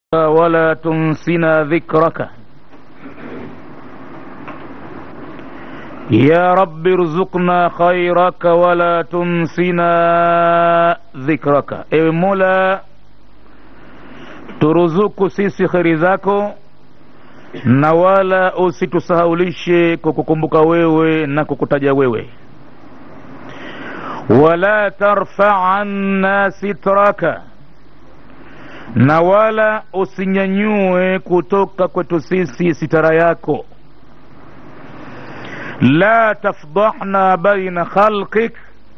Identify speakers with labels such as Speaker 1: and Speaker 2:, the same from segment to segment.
Speaker 1: ولا تنسنا ذكرك يا رب ارزقنا خيرك ولا تنسنا dhikraka ewe mola turuzuku sisi kheri zako na wala usitusahaulishe kwa kukumbuka wewe na kukutaja wewe wala tarfa anna sitraka na wala usinyanyue kutoka kwetu sisi sitara yako la tafdahna baina khalqik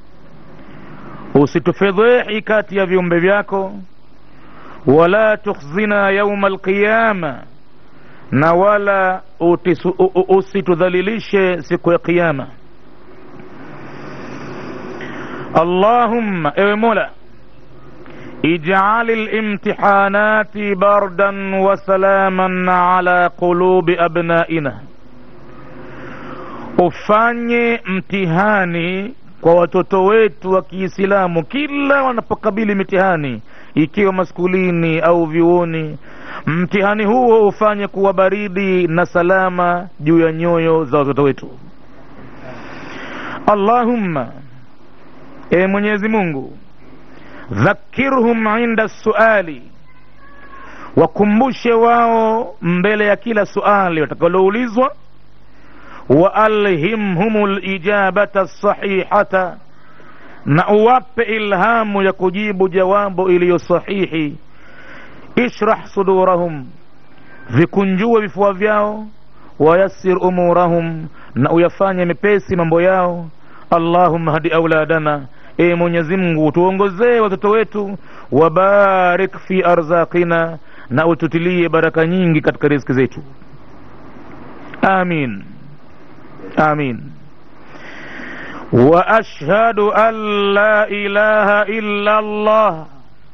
Speaker 1: usitufedhehi kati ya viumbe vyako wala tukhzina yauma alqiyama na wala usitudhalilishe siku ya qiyama allahumma ewe mola اجعل الامتحانات بردا وسلاما على قلوب ابنائنا ufanye mtihani kwa watoto wetu wa kiislamu kila wanapokabili mitihani ikiwa maskulini au vyuoni mtihani huo ufanye kuwa baridi na salama juu ya nyoyo za watoto wetu allahumma e mwenyezi mungu dhakirhum inda suali wakumbushe wao mbele ya kila suali watakaloulizwa waalhimhum lijabata sahihata na uwape ilhamu ya kujibu jawabu iliyo sahihi ishrah sudurahum vikunjue vifua vyao wayassir umurahum na uyafanye mepesi mambo yao allahumma hadi auladana e mwenyezi mungu tuongozee watoto wetu wabarik fi arzaqina na ututilie baraka nyingi katika riziki zetu amin amin واشهد ان لا اله الا الله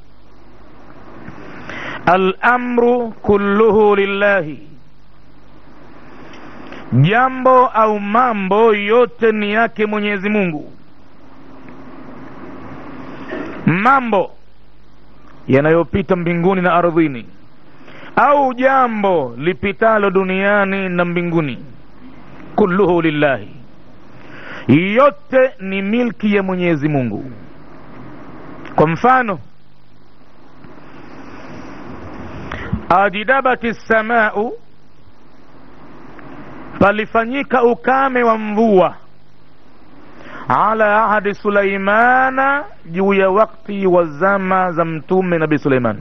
Speaker 1: الامر كله لله jambo au mambo yote ni yake mwenyezi mungu mambo yanayopita mbinguni na ardhini au jambo lipitalo duniani na mbinguni kulluhu lillahi yote ni milki ya mwenyezi mungu kwa mfano ajidabati samau palifanyika ukame wa mvua ala ahadi sulaimana juu ya wakti wa zama za mtume nabii suleiman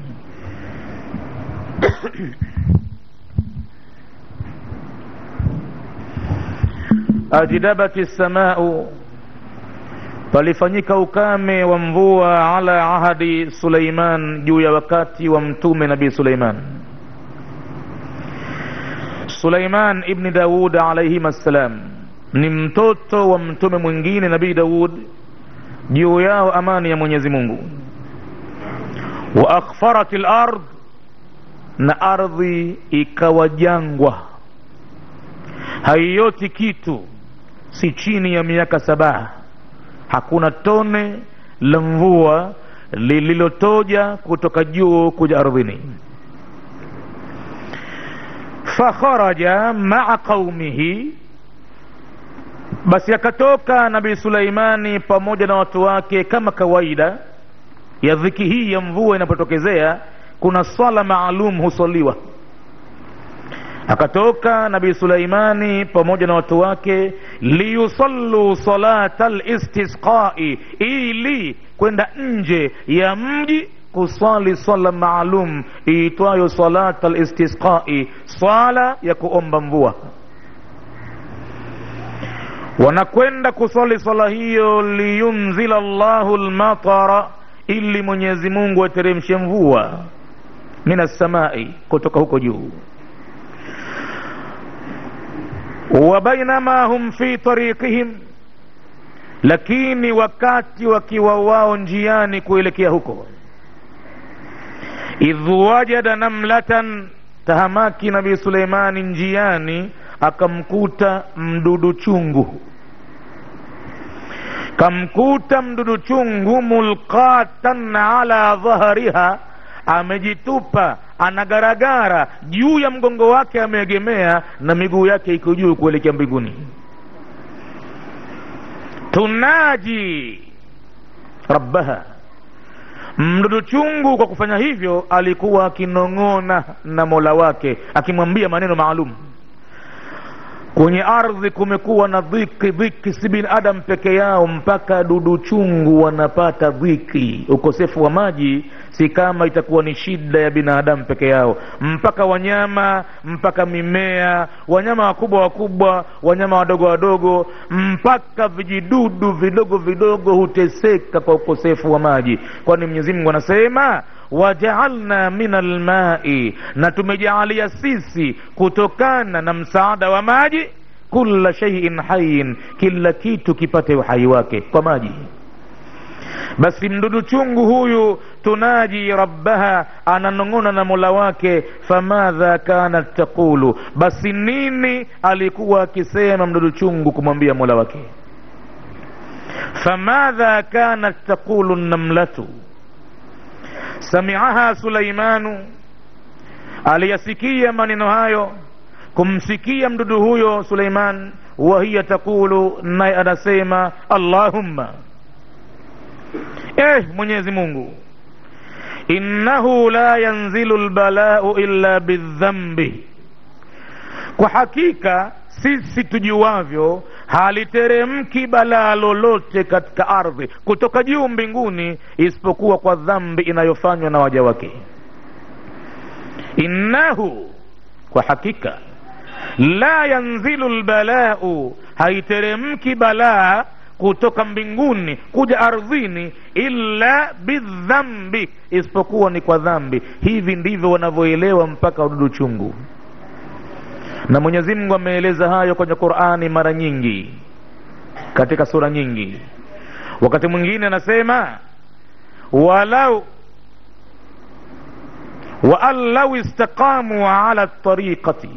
Speaker 1: ajidabati samau palifanyika ukame wa mvua ala ahadi suleiman juu ya wakati wa mtume nabii suleiman suleiman ibni daud alaihim assalam ni mtoto wa mtume mwingine nabii daud juu yao amani ya mwenyezi mungu wa akhfarat lard na ardhi ikawa jangwa haioti kitu si chini ya miaka saba hakuna tone la mvua lililotoja kutoka juu kuja ardhini fakharaja maa qaumihi basi akatoka nabii suleimani pamoja na watu wake kama kawaida ya dhiki hii ya mvua inapotokezea kuna swala maalum huswaliwa akatoka nabii suleimani pamoja na watu wake liyusallu salata listisqai ili kwenda nje ya mji kuswali swala maalum iitwayo salata listisqai swala ya kuomba mvua wanakwenda kuswali swala hiyo liyunzila llahu lmatara ili mwenyezi mungu ateremshe mvua min assamai kutoka huko juu wa bainama hum fi tariqihim lakini wakati wakiwa wao njiani kuelekea huko idh wajada namlatan tahamaki nabii suleimani njiani akamkuta mdudu chungu kamkuta mdudu chungu mulqatan ala dhahriha amejitupa anagaragara juu ya mgongo wake ameegemea na miguu yake iko juu kuelekea mbinguni tunaji rabbaha mdudu chungu kwa kufanya hivyo alikuwa akinong'ona na mola wake akimwambia maneno maalum kwenye ardhi kumekuwa na dhiki dhiki si binadamu peke yao mpaka dudu chungu wanapata dhiki ukosefu wa maji si kama itakuwa ni shida ya binadamu peke yao mpaka wanyama mpaka mimea wanyama wakubwa wakubwa wanyama wadogo wadogo mpaka vijidudu vidogo vidogo huteseka kwa ukosefu wa maji kwani mwenyezi mungu anasema wajaalna min almai na tumejaalia sisi kutokana na msaada wa maji kula shaiin hayin kila kitu kipate uhai wake kwa maji basi mdudu chungu huyu tunaji rabbaha ananong'ona na mola wake famadha kanat taqulu basi nini alikuwa akisema mdudu chungu kumwambia mola wake famadha kanat taqulu namlatu samiaha sulaimanu aliyasikia maneno hayo kumsikia mdudu huyo suleiman wahiya taqulu naye anasema allahumma eh mwenyezi mungu innahu la yanzilu lbalau illa bildhambi kwa hakika sisi tujuavyo haliteremki balaa lolote katika ardhi kutoka juu mbinguni isipokuwa kwa dhambi inayofanywa na waja wake innahu kwa hakika la yanzilu lbalau haiteremki balaa kutoka mbinguni kuja ardhini illa bidhambi isipokuwa ni kwa dhambi hivi ndivyo wanavyoelewa mpaka wadudu chungu na mwenyezi mungu ameeleza hayo kwenye qurani mara nyingi katika sura nyingi wakati mwingine anasema walau waan lau istaqamu ala tariqati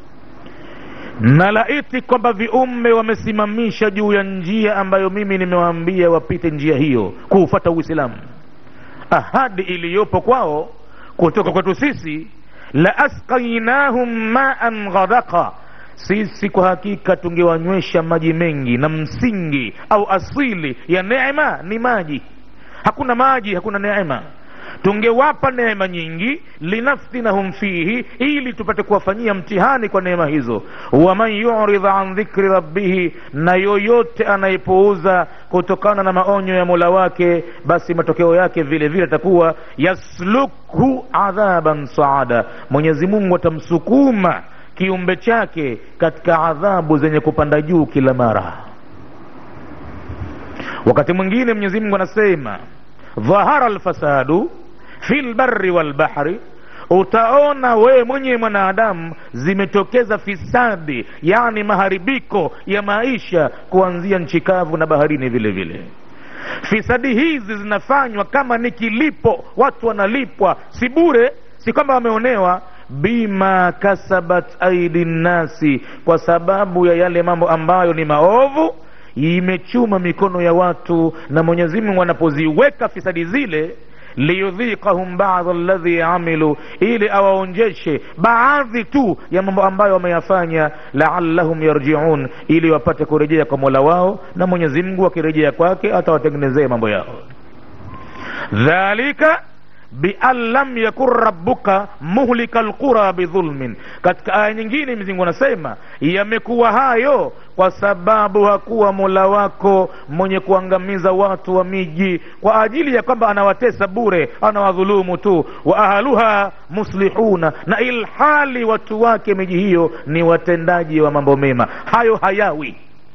Speaker 1: na laiti kwamba viumbe wamesimamisha juu ya njia ambayo mimi nimewaambia wapite njia hiyo kuufata uislamu ahadi iliyopo kwao kutoka kwetu sisi la asqainahum maan ghadaqa sisi kwa hakika tungewanywesha maji mengi na msingi au asili ya neema ni maji hakuna maji hakuna neema tungewapa neema nyingi linaftinahum fihi ili tupate kuwafanyia mtihani kwa neema hizo waman yuridh an dhikri rabbihi na yoyote anayepuuza kutokana na maonyo ya mola wake basi matokeo yake vile vile atakuwa yaslukhu adhaban saada mwenyezi mungu atamsukuma kiumbe chake katika adhabu zenye kupanda juu kila mara wakati mwingine mwenyezi mungu anasema dhahara lfasadu fi lbari walbahri utaona wewe mwenye mwanadamu zimetokeza fisadi yani maharibiko ya maisha kuanzia nchi kavu na baharini vile vile fisadi hizi zinafanywa kama ni kilipo watu wanalipwa si bure si kwamba wameonewa bima kasabat aidi nnasi kwa sababu ya yale mambo ambayo ni maovu imechuma mikono ya watu na mwenyezi mungu anapoziweka fisadi zile liyudhiqahum bada alladhi amilu ili awaonjeshe baadhi tu ya mambo ambayo wameyafanya laallahum yarjiun ili wapate kurejea kwa mola wao na mwenyezi mungu akirejea kwake atawatengenezea mambo yao dhalika bian lam yakun rabbuka muhlika lqura bidhulmin katika aya nyingine mzingu anasema yamekuwa hayo kwa sababu hakuwa mola wako mwenye kuangamiza watu wa miji kwa ajili ya kwamba anawatesa bure anawadhulumu tu wa ahluha muslihuna na ilhali watu wake miji hiyo ni watendaji wa mambo mema hayo hayawi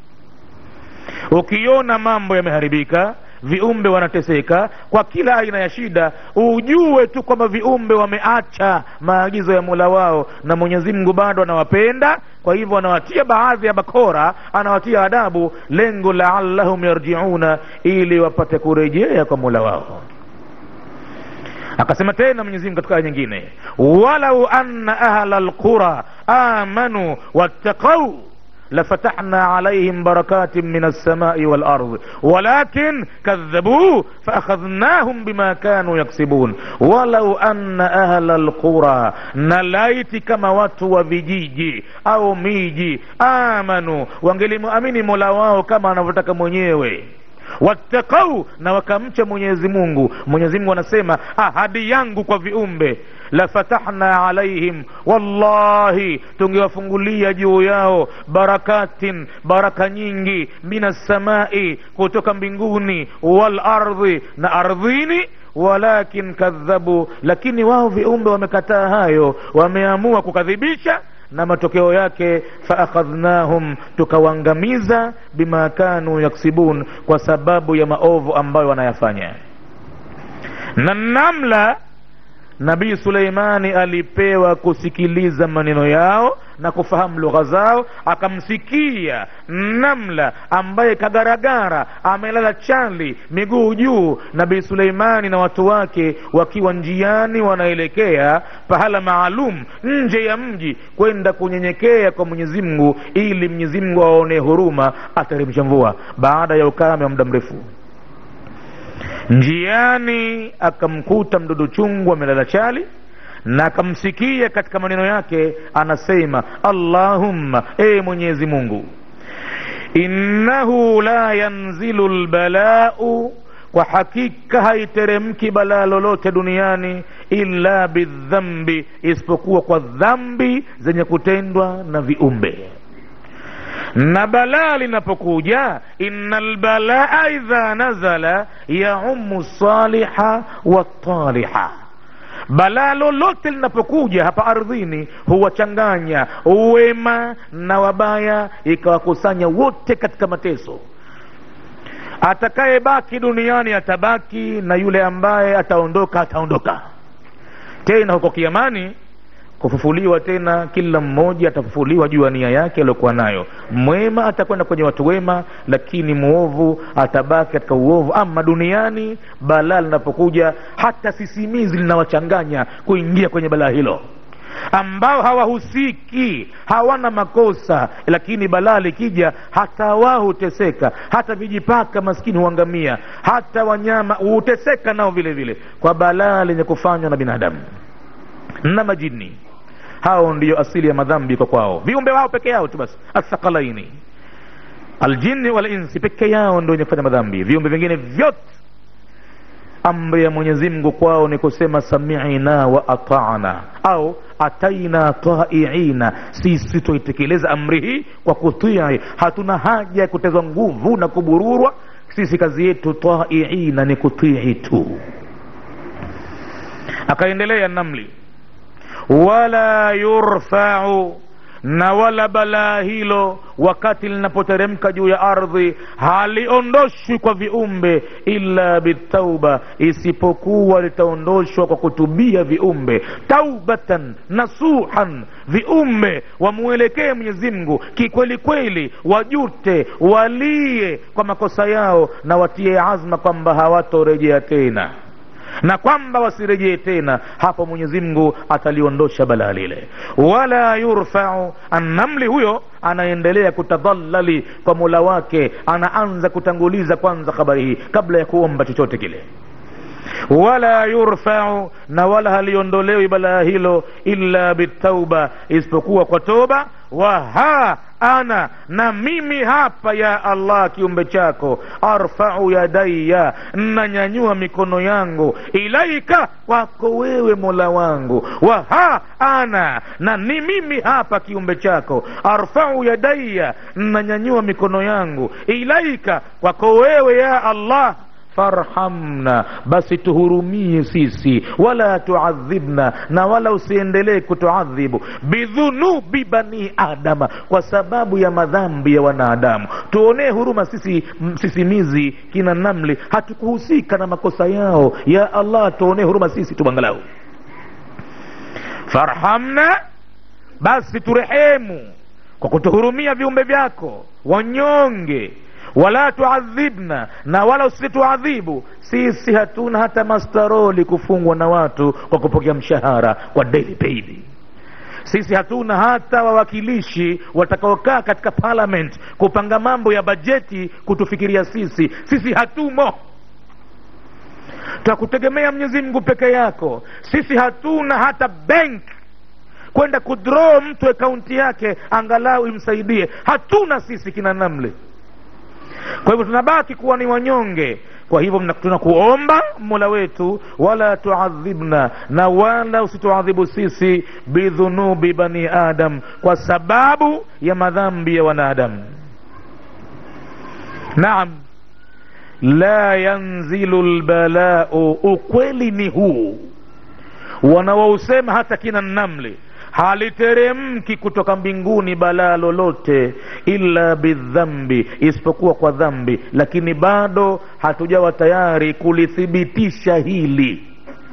Speaker 1: ukiona mambo yameharibika viumbe wanateseka kwa kila aina ya shida ujue tu kwamba viumbe wameacha maagizo ya mola wao na mwenyezi mungu bado anawapenda kwa hivyo anawatia baadhi ya bakora anawatia adabu lengo laallahum yarjiuna ili wapate kurejea kwa mola wao akasema tena mwenyezi mungu katika aya nyingine walau anna ahla lqura amanu wattaqau lafatahna alaihim barakatin min alsamai walardi walakin kadhabuu faakhadhnahum bima kanu yaksibun walau anna ahla lqura na laiti kama watu wa vijiji au miji amanu wangelimuamini mola wao kama anavyotaka mwenyewe wattaqau na wakamcha mwenyezi mungu mwenyezi mungu anasema ahadi yangu kwa viumbe lafatahna alaihim wallahi tungewafungulia juu yao barakatin baraka nyingi min assamai kutoka mbinguni walardhi na ardhini walakin kadhabu lakini wao viumbe wamekataa hayo wameamua kukadhibisha na matokeo yake faakhadhnahum tukawaangamiza bima kanu yaksibun kwa sababu ya maovu ambayo wanayafanya na namla nabii suleimani alipewa kusikiliza maneno yao na kufahamu lugha zao akamsikia namla ambaye kagaragara amelala chali miguu juu nabii suleimani na watu wake wakiwa njiani wanaelekea pahala maalum nje ya mji kwenda kunyenyekea kwa mwenyezi mungu ili mwenyezi mungu aone huruma ateremsha mvua baada ya ukame wa muda mrefu njiani akamkuta mdudu chungu amelala chali na akamsikia katika maneno yake anasema allahumma e mwenyezi mungu innahu la yanzilu lbalau kwa hakika haiteremki balaa lolote duniani illa bidhambi isipokuwa kwa dhambi zenye kutendwa na viumbe na balaa linapokuja inna lbalaa idha nazala yaumu saliha wataliha balaa lolote linapokuja hapa ardhini huwachanganya wema na wabaya ikawakusanya wote katika mateso atakayebaki duniani atabaki na yule ambaye ataondoka ataondoka tena huko kiamani kufufuliwa tena kila mmoja atafufuliwa juu ya nia yake aliyokuwa nayo mwema atakwenda kwenye watu wema lakini mwovu atabaki katika uovu ama duniani balaa linapokuja hata sisimizi linawachanganya kuingia kwenye balaa hilo ambao hawahusiki hawana makosa lakini balaa likija hata wao huteseka hata vijipaka maskini huangamia hata wanyama huteseka nao vile vile kwa balaa lenye kufanywa na binadamu na majini hao ndiyo asili ya madhambi kwa kwao viumbe wao peke yao tu basi athaqalaini aljini walinsi peke yao ndio wenye kufanya madhambi viumbe vingine vyote amri ya mwenyezi mungu kwao ni kusema samina wa atana au ataina taiina sisi tuitekeleza amri hii kwa kutii hatuna haja ya kutezwa nguvu na kubururwa sisi kazi yetu taiina ni kutii tu akaendelea namli wala yurfau na wala balaa hilo wakati linapoteremka juu ya ardhi haliondoshwi kwa viumbe illa bitauba isipokuwa litaondoshwa kwa kutubia viumbe taubatan nasuhan viumbe wamwelekee mwenyezi mungu kikweli kweli wajute walie kwa makosa yao na watie azma kwamba hawatorejea tena na kwamba wasirejee tena hapo mwenyezi mungu ataliondosha balaa lile wala yurfau annamli huyo anaendelea kutadhalali kwa mola wake anaanza kutanguliza kwanza habari hii kabla ya kuomba chochote kile wala yurfau na wala haliondolewi balaa hilo illa bitauba isipokuwa kwa toba wa ha ana na mimi hapa ya allah kiumbe chako arfau yadaya nanyanyua mikono yangu ilaika kwako wewe mola wangu wa ha ana na ni mimi hapa kiumbe chako arfau yadaya nanyanyua mikono yangu ilaika kwako wewe ya allah farhamna basi tuhurumie sisi wala tuadhibna na wala usiendelee kutuadhibu bidhunubi bani adama kwa sababu ya madhambi ya wanadamu tuonee huruma sisi msisimizi kina namli hatukuhusika na makosa yao ya allah tuonee huruma sisi tubangalau farhamna basi turehemu kwa kutuhurumia viumbe vyako wanyonge wala tuadhibna na wala usituadhibu sisi hatuna hata mastaroli kufungwa na watu kwa kupokea mshahara kwa daily paid sisi hatuna hata wawakilishi watakaokaa katika parliament kupanga mambo ya bajeti kutufikiria sisi sisi hatumo twakutegemea mwenyezi mungu peke yako sisi hatuna hata bank kwenda kudraw mtu akaunti yake angalau imsaidie hatuna sisi kina namle kwa hivyo tunabaki kuwa ni wanyonge kwa hivyo mna- tunakuomba mola wetu wala tuadhibna na wala usituadhibu sisi bidhunubi bani adam kwa sababu ya madhambi ya wanadamu naam la yanzilu lbalau ukweli ni huu wanaousema hata kina namli haliteremki kutoka mbinguni balaa lolote illa bidhambi isipokuwa kwa dhambi lakini bado hatujawa tayari kulithibitisha hili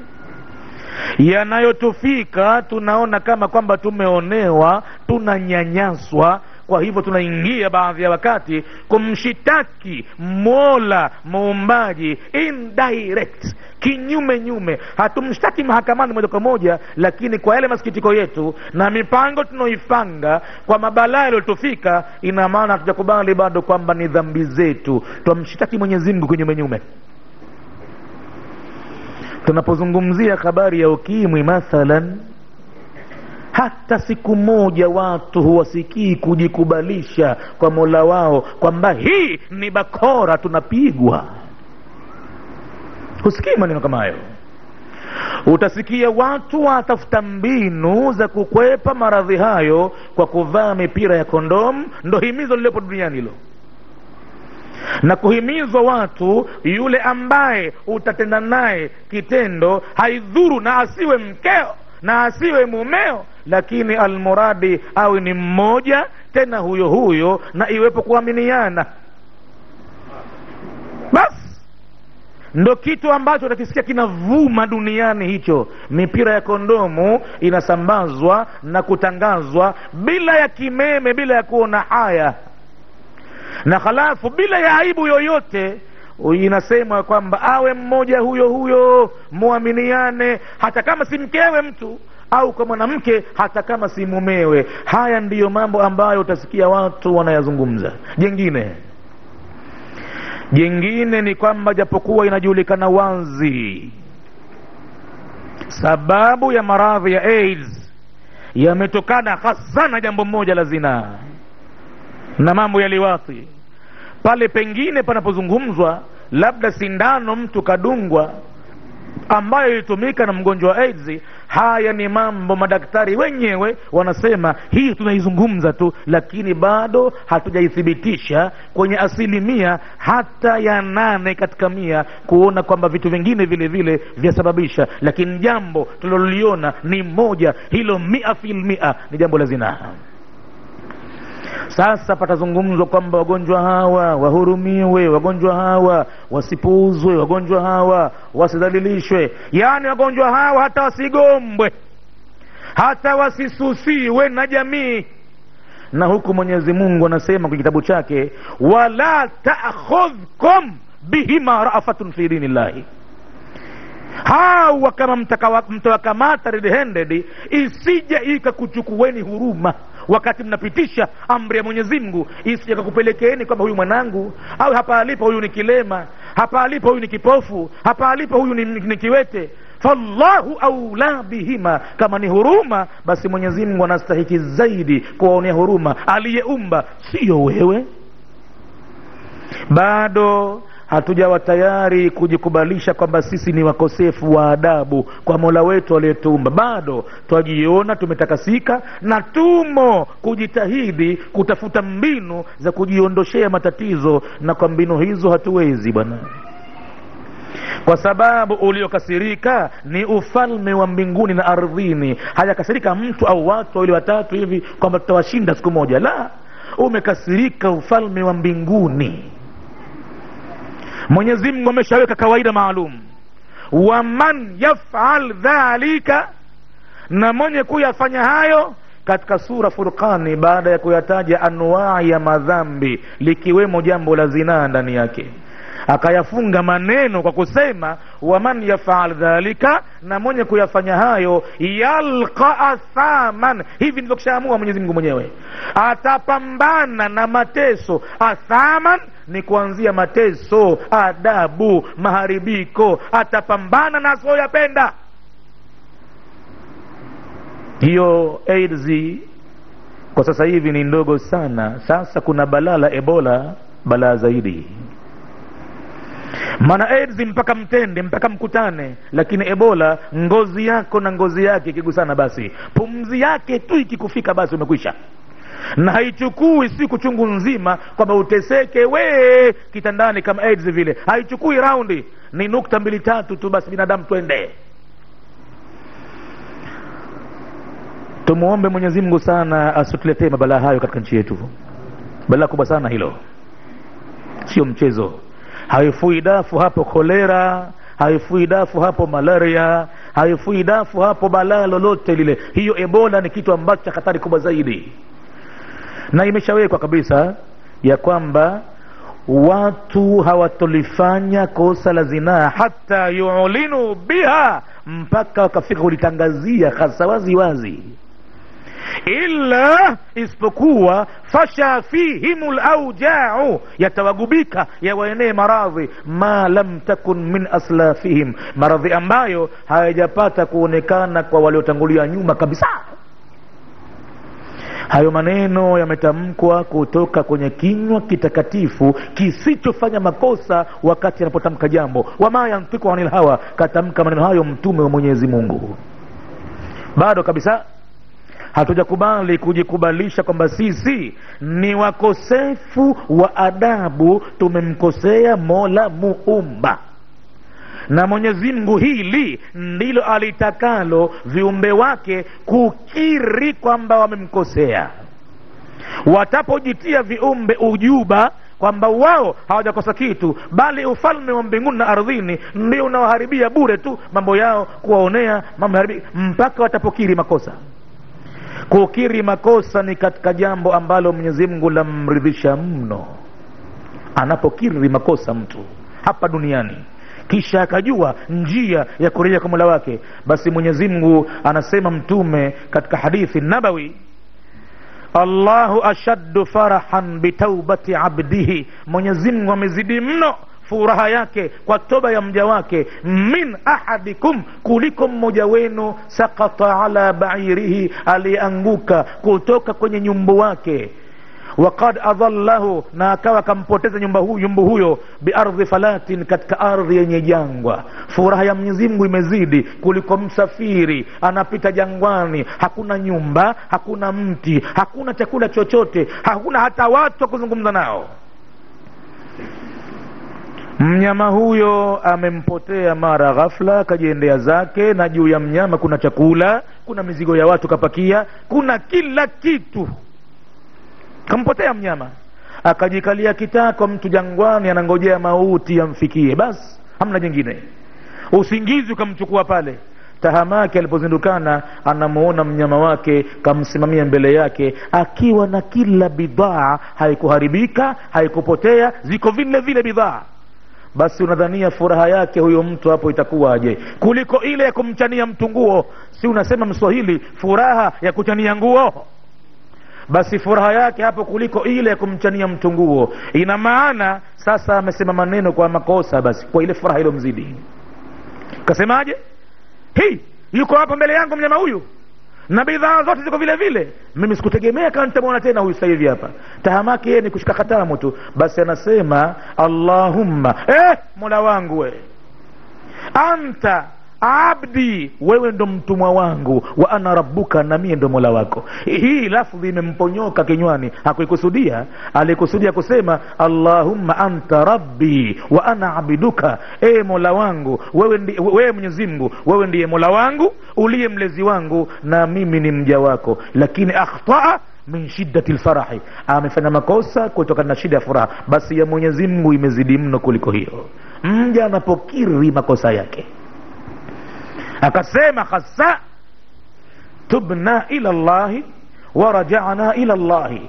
Speaker 1: yanayotufika tunaona kama kwamba tumeonewa tunanyanyaswa kwa hivyo tunaingia baadhi ya wakati kumshitaki mola muumbaji indirect kinyume nyume hatumshtaki mahakamani moja kwa moja lakini kwa yale masikitiko yetu na mipango tunaoipanga kwa mabalaa yaliyotufika ina maana hatujakubali bado kwamba ni dhambi zetu twamshitaki mwenyezi mungu kinyume nyume tunapozungumzia habari ya ukimwi mathalan hata siku moja watu huwasikii kujikubalisha kwa mola wao kwamba hii ni bakora tunapigwa husikii maneno kama hayo utasikia watu watafuta mbinu za kukwepa maradhi hayo kwa kuvaa mipira ya kondomu ndo himizo lililopo duniani hilo na kuhimizwa watu yule ambaye utatenda naye kitendo haidhuru na asiwe mkeo na asiwe mumeo lakini almuradi awe ni mmoja tena huyo huyo na iwepo kuaminiana basi ndo kitu ambacho utakisikia kinavuma duniani hicho mipira ya kondomu inasambazwa na kutangazwa bila ya kimeme bila ya kuona haya na halafu bila ya aibu yoyote inasemwa kwamba awe mmoja huyo huyo muaminiane hata kama si mkewe mtu au kwa mwanamke hata kama si mumewe haya ndiyo mambo ambayo utasikia watu wanayazungumza jengine jengine ni kwamba japokuwa inajulikana wazi sababu ya maradhi ya aids yametokana hasa na jambo moja la zinaa na mambo ya liwathi pale pengine panapozungumzwa labda sindano mtu kadungwa ambayo ilitumika na mgonjwa wa AIDS. Haya ni mambo madaktari wenyewe wanasema hii tunaizungumza tu, lakini bado hatujaithibitisha kwenye asilimia hata ya nane katika mia kuona kwamba vitu vingine vile vile vyasababisha, lakini jambo tuliloliona ni moja, hilo mia fil mia ni jambo la zinaa. Sasa patazungumzwa kwamba wagonjwa hawa wahurumiwe, wagonjwa hawa wasipuuzwe, wagonjwa hawa wasidhalilishwe, yaani wagonjwa hawa hata wasigombwe, hata wasisusiwe na jamii. Na huku Mwenyezi Mungu anasema kwenye kitabu chake, wala ta'khudhkum bihima rafatun fi dinillahi hawa kama mtawakamata red handed, isije ikakuchukueni huruma wakati mnapitisha amri ya Mwenyezi Mungu, isije kakupelekeeni kwamba huyu mwanangu, au hapa alipo huyu ni kilema, hapa alipo huyu ni kipofu, hapa alipo huyu ni, ni kiwete. Fallahu aula bihima, kama ni huruma, basi Mwenyezi Mungu anastahiki zaidi kuwaonea huruma aliyeumba, siyo wewe. Bado hatujawa tayari kujikubalisha kwamba sisi ni wakosefu wa adabu kwa mola wetu aliyetuumba. Bado twajiona tumetakasika na tumo kujitahidi kutafuta mbinu za kujiondoshea matatizo, na kwa mbinu hizo hatuwezi bwana, kwa sababu uliokasirika ni ufalme wa mbinguni na ardhini. Hajakasirika mtu au watu wawili watatu hivi kwamba tutawashinda siku moja, la, umekasirika ufalme wa mbinguni. Mwenyezi Mungu ameshaweka kawaida maalum, waman yafal dhalika, na mwenye kuyafanya hayo katika sura Furqani, baada ya kuyataja anwaa ya madhambi likiwemo jambo la zinaa ndani yake, akayafunga maneno kwa kusema waman yafal dhalika na mwenye kuyafanya hayo yalqa athaman hivi ndivyo kishaamua mwenyezi mungu mwenyewe atapambana na mateso athaman ni kuanzia mateso adabu maharibiko atapambana na asioyapenda hiyo aids kwa sasa hivi ni ndogo sana sasa kuna balaa la ebola balaa zaidi maana aids mpaka mtende mpaka mkutane lakini ebola ngozi yako na ngozi yake ikigusana basi pumzi yake tu ikikufika basi umekwisha na haichukui siku chungu nzima kwamba uteseke we kitandani kama aids vile haichukui raundi ni nukta mbili tatu tu basi binadamu twende tumuombe mwenyezi mungu sana asituletee mabalaa hayo katika nchi yetu balaa kubwa sana hilo sio mchezo haifui dafu hapo kolera haifui dafu hapo malaria haifui dafu hapo balaa lolote lile hiyo ebola ni kitu ambacho cha hatari kubwa zaidi na imeshawekwa kabisa ya kwamba watu hawatolifanya kosa la zinaa hata yulinu biha mpaka wakafika kulitangazia hasa wazi wazi illa isipokuwa fasha fihim laujau yatawagubika yawaenee maradhi ma lam takun min aslafihim maradhi ambayo hayajapata kuonekana kwa waliotangulia nyuma kabisa hayo maneno yametamkwa kutoka kwenye kinywa kitakatifu kisichofanya makosa wakati anapotamka jambo wama yantiku anil hawa katamka maneno hayo mtume wa mwenyezi mungu bado kabisa hatujakubali kujikubalisha kwamba sisi ni wakosefu wa adabu tumemkosea mola muumba na mwenyezi mungu hili ndilo alitakalo viumbe wake kukiri kwamba wamemkosea watapojitia viumbe ujuba kwamba wao hawajakosa kitu bali ufalme wa mbinguni na ardhini ndio unaoharibia bure tu mambo yao kuwaonea mambo haribi mpaka watapokiri makosa kukiri makosa ni katika jambo ambalo mwenyezi mungu lamridhisha mno anapokiri makosa mtu hapa duniani kisha akajua njia ya kurejea kwa mola wake basi mwenyezi mungu anasema mtume katika hadithi nabawi allahu ashaddu farahan bitaubati abdihi mwenyezi mungu amezidi mno furaha yake kwa toba ya mja wake min ahadikum kuliko mmoja wenu sakata ala bairihi aliyeanguka kutoka kwenye nyumbu wake wakad adhallahu na akawa akampoteza nyumba hu, nyumbu huyo biardhi falatin katika ardhi yenye jangwa furaha ya mwenyezi mungu imezidi kuliko msafiri anapita jangwani hakuna nyumba hakuna mti hakuna chakula chochote hakuna hata watu wa kuzungumza nao mnyama huyo amempotea mara ghafla akajiendea zake na juu ya mnyama kuna chakula kuna mizigo ya watu kapakia kuna kila kitu kampotea mnyama akajikalia kitako mtu jangwani anangojea mauti yamfikie basi hamna jingine usingizi ukamchukua pale tahamaki alipozindukana anamuona mnyama wake kamsimamia mbele yake akiwa na kila bidhaa haikuharibika haikupotea ziko vile vile bidhaa basi unadhania furaha yake huyo mtu hapo itakuwaje kuliko ile ya kumchania mtu nguo si unasema mswahili furaha ya kuchania nguo basi furaha yake hapo kuliko ile ya kumchania mtu nguo ina maana sasa amesema maneno kwa makosa basi kwa ile furaha ilomzidi kasemaje hii yuko hapa mbele yangu mnyama huyu na bidhaa zote ziko vile vile mimi sikutegemea kama nitamwona tena huyu sasa hivi hapa tahamaki yeye ni kushika katamu tu basi anasema allahumma eh, mola wangu we anta abdi wewe ndo mtumwa wangu wa ana rabbuka na mie ndo mola wako hii lafdhi imemponyoka kinywani hakuikusudia alikusudia kusema allahumma anta rabbi wa ana abiduka e mola wangu wewe, ndi, wewe mwenyezi mungu wewe ndiye mola wangu uliye mlezi wangu na mimi ni mja wako lakini akhtaa min shiddati lfarahi amefanya makosa kutokana na shida ya furaha basi ya mwenyezi mungu imezidi mno kuliko hiyo mja anapokiri makosa yake akasema hasa tubna ila llahi warajana ila llahi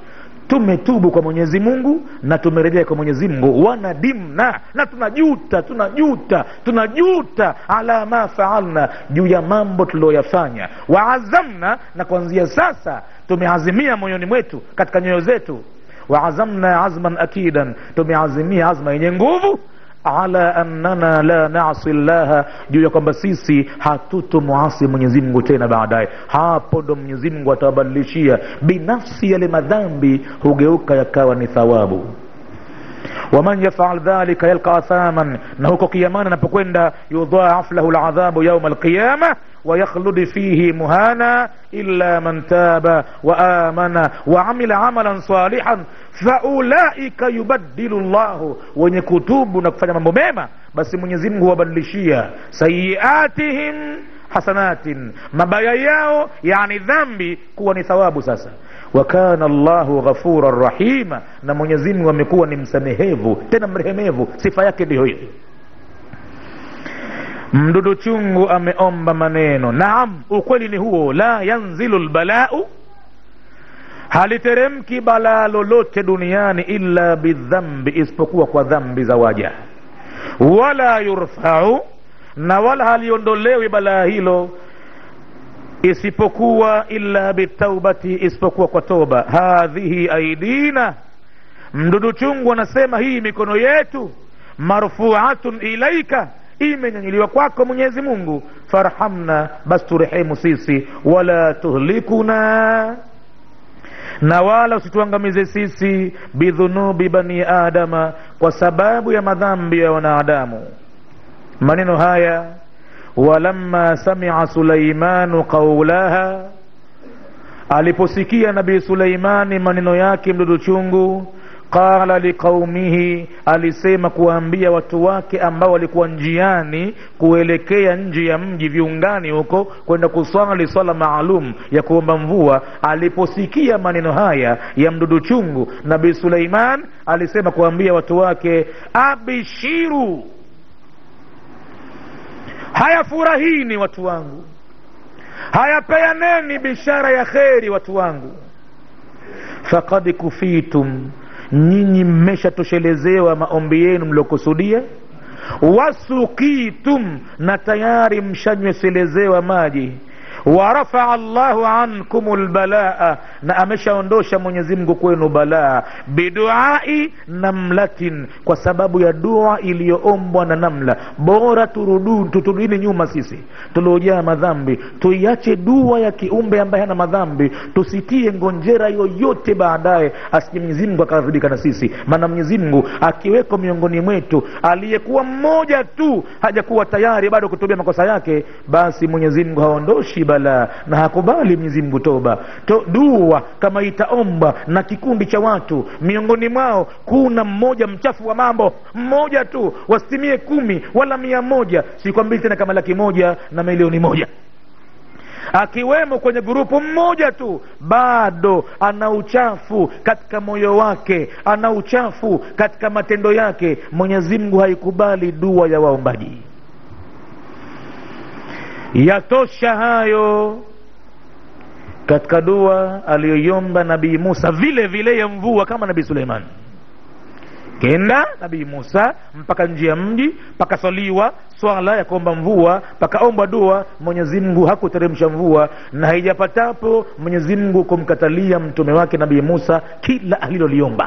Speaker 1: tumetubu kwa mwenyezi mungu na tumerejea kwa mwenyezi mungu wanadimna na tunajuta tunajuta tunajuta ala ma faalna juu ya mambo tulioyafanya waazamna na kuanzia sasa tumeazimia moyoni mwetu katika nyoyo zetu waazamna azman akidan tumeazimia azma yenye nguvu ala annana la nasi llaha juu ya kwamba sisi hatutomuasi mwenyezimngu tena baadaye hapo ndo mwenyezimngu atawabadilishia binafsi yale madhambi hugeuka yakawa ni thawabu waman yafal dhalika yalqa athaman na huko kiamani anapokwenda yudhaaf lahu ladhabu yauma alqiyama ويخلد فيه مهانا إلا من تاب وآمن وعمل عملا صالحا فأولئك يبدل الله wenye kutubu na kufanya mambo mema basi Mwenyezi Mungu huwabadilishia sayiatihim hasanatin mabaya yao yani dhambi kuwa ni thawabu sasa wa kana Allahu ghafuran rahima na Mwenyezi Mungu amekuwa ni msamehevu tena mrehemevu sifa yake ndiyo hiyo mdudu chungu ameomba maneno naam ukweli ni huo la yanzilu lbalau haliteremki balaa lolote duniani illa bidhambi isipokuwa kwa dhambi za waja wala yurfau na wala haliondolewi balaa hilo isipokuwa illa bitaubati isipokuwa kwa toba hadhihi aidina mdudu chungu anasema hii mikono yetu marfuatun ilaika imenyanyuliwa kwako mwenyezi mungu farhamna basi turehemu sisi wala tuhlikuna na wala usituangamize sisi bidhunubi bani adama kwa sababu ya madhambi ya wanadamu maneno haya walamma samia sulaimanu qaulaha aliposikia nabii suleimani maneno yake mdudu chungu qala liqaumihi alisema kuwaambia watu wake ambao walikuwa njiani kuelekea nje ya mji viungani huko kwenda kuswali swala maalum ya kuomba mvua aliposikia maneno haya ya mdudu chungu nabii suleiman alisema kuwaambia watu wake abishiru haya furahini watu wangu haya peaneni bishara ya kheri watu wangu fakad kufitum nyinyi mmeshatoshelezewa maombi yenu mliokusudia wasukitum na tayari mshanyweselezewa maji warafaa llahu ankum lbalaa na ameshaondosha mwenyezi mungu kwenu balaa biduai namlatin kwa sababu ya dua iliyoombwa na namla bora turudu tuturudini nyuma sisi tuliojaa madhambi tuiache dua ya kiumbe ambaye hana madhambi tusitie ngonjera yoyote baadaye asije mwenyezi mungu akaghadhibika na sisi maana mwenyezi mungu akiweko miongoni mwetu aliyekuwa mmoja tu hajakuwa tayari bado kutubia makosa yake basi mwenyezi mungu haondoshi balaa na hakubali mwenyezi mungu toba to, dua kama itaomba na kikundi cha watu miongoni mwao kuna mmoja mchafu wa mambo mmoja tu wasitimie kumi wala mia moja sikwambii tena kama laki moja na milioni moja akiwemo kwenye grupu mmoja tu bado ana uchafu katika moyo wake ana uchafu katika matendo yake mwenyezi mungu haikubali dua ya waombaji yatosha hayo katika dua aliyoiomba nabii musa vile vile ya mvua kama nabii suleiman kenda nabii musa mpaka nje ya mji pakaswaliwa swala ya kuomba mvua pakaomba dua mwenyezi mungu hakuteremsha mvua na haijapatapo mwenyezi mungu kumkatalia mtume wake nabii musa kila aliloliomba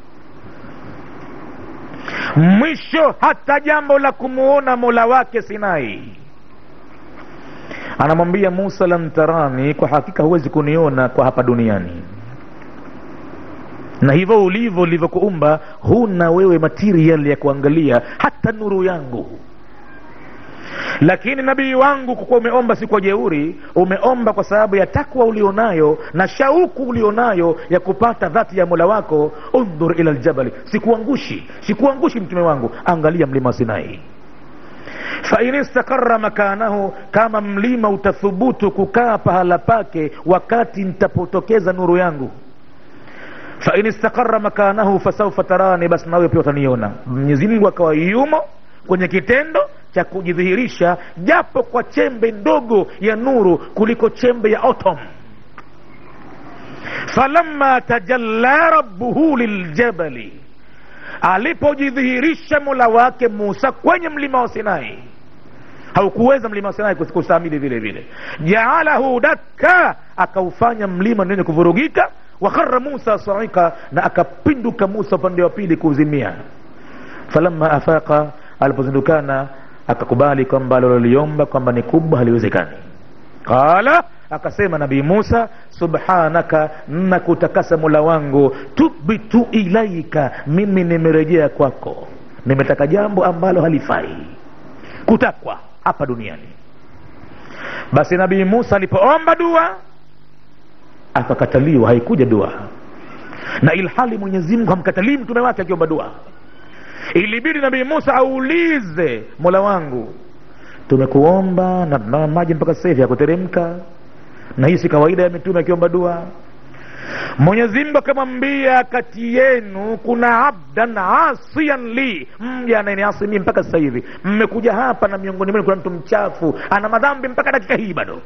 Speaker 1: mwisho hata jambo la kumuona mola wake sinai anamwambia musa lam tarani kwa hakika huwezi kuniona kwa hapa duniani na hivyo ulivyo ulivyokuumba huna wewe material ya kuangalia hata nuru yangu lakini nabii wangu kwa kuwa umeomba si kwa jeuri umeomba kwa sababu ya takwa ulionayo na shauku ulionayo ya kupata dhati ya mola wako undhur ila ljabali sikuangushi sikuangushi mtume wangu angalia mlima wa sinai fain istakara makanahu kama mlima utathubutu kukaa pahala pake wakati nitapotokeza nuru yangu fain istakara makanahu fasaufa tarani basi nawe pia utaniona mwenyezi mungu akawa yumo kwenye kitendo cha kujidhihirisha japo kwa chembe ndogo ya nuru kuliko chembe ya atom falamma tajalla rabbuhu liljabali alipojidhihirisha mola wake musa kwenye mlima wa sinai haukuweza mlima wa sinai kustamili vile vile jaalahu dakka akaufanya mlima nenye kuvurugika wakhara musa saika na akapinduka musa upande wa pili kuuzimia falamma afaqa alipozindukana akakubali kwamba aliloliomba kwamba ni kubwa haliwezekani qala akasema nabii musa subhanaka nakutakasa mola wangu tubitu ilaika mimi nimerejea kwako nimetaka jambo ambalo halifai kutakwa hapa duniani basi nabii musa alipoomba dua akakataliwa haikuja dua na ilhali mwenyezi mungu hamkatalii mtume wake akiomba dua ilibidi nabii musa aulize mola wangu tumekuomba na tunaona maji mpaka sasa hivi yakuteremka na hii si kawaida ya mitume akiomba dua mwenyezi mungu akamwambia kati yenu kuna abdan asian li mja anayeniasi mii mpaka sasa hivi mmekuja hapa na miongoni mwenu kuna mtu mchafu ana madhambi mpaka dakika hii bado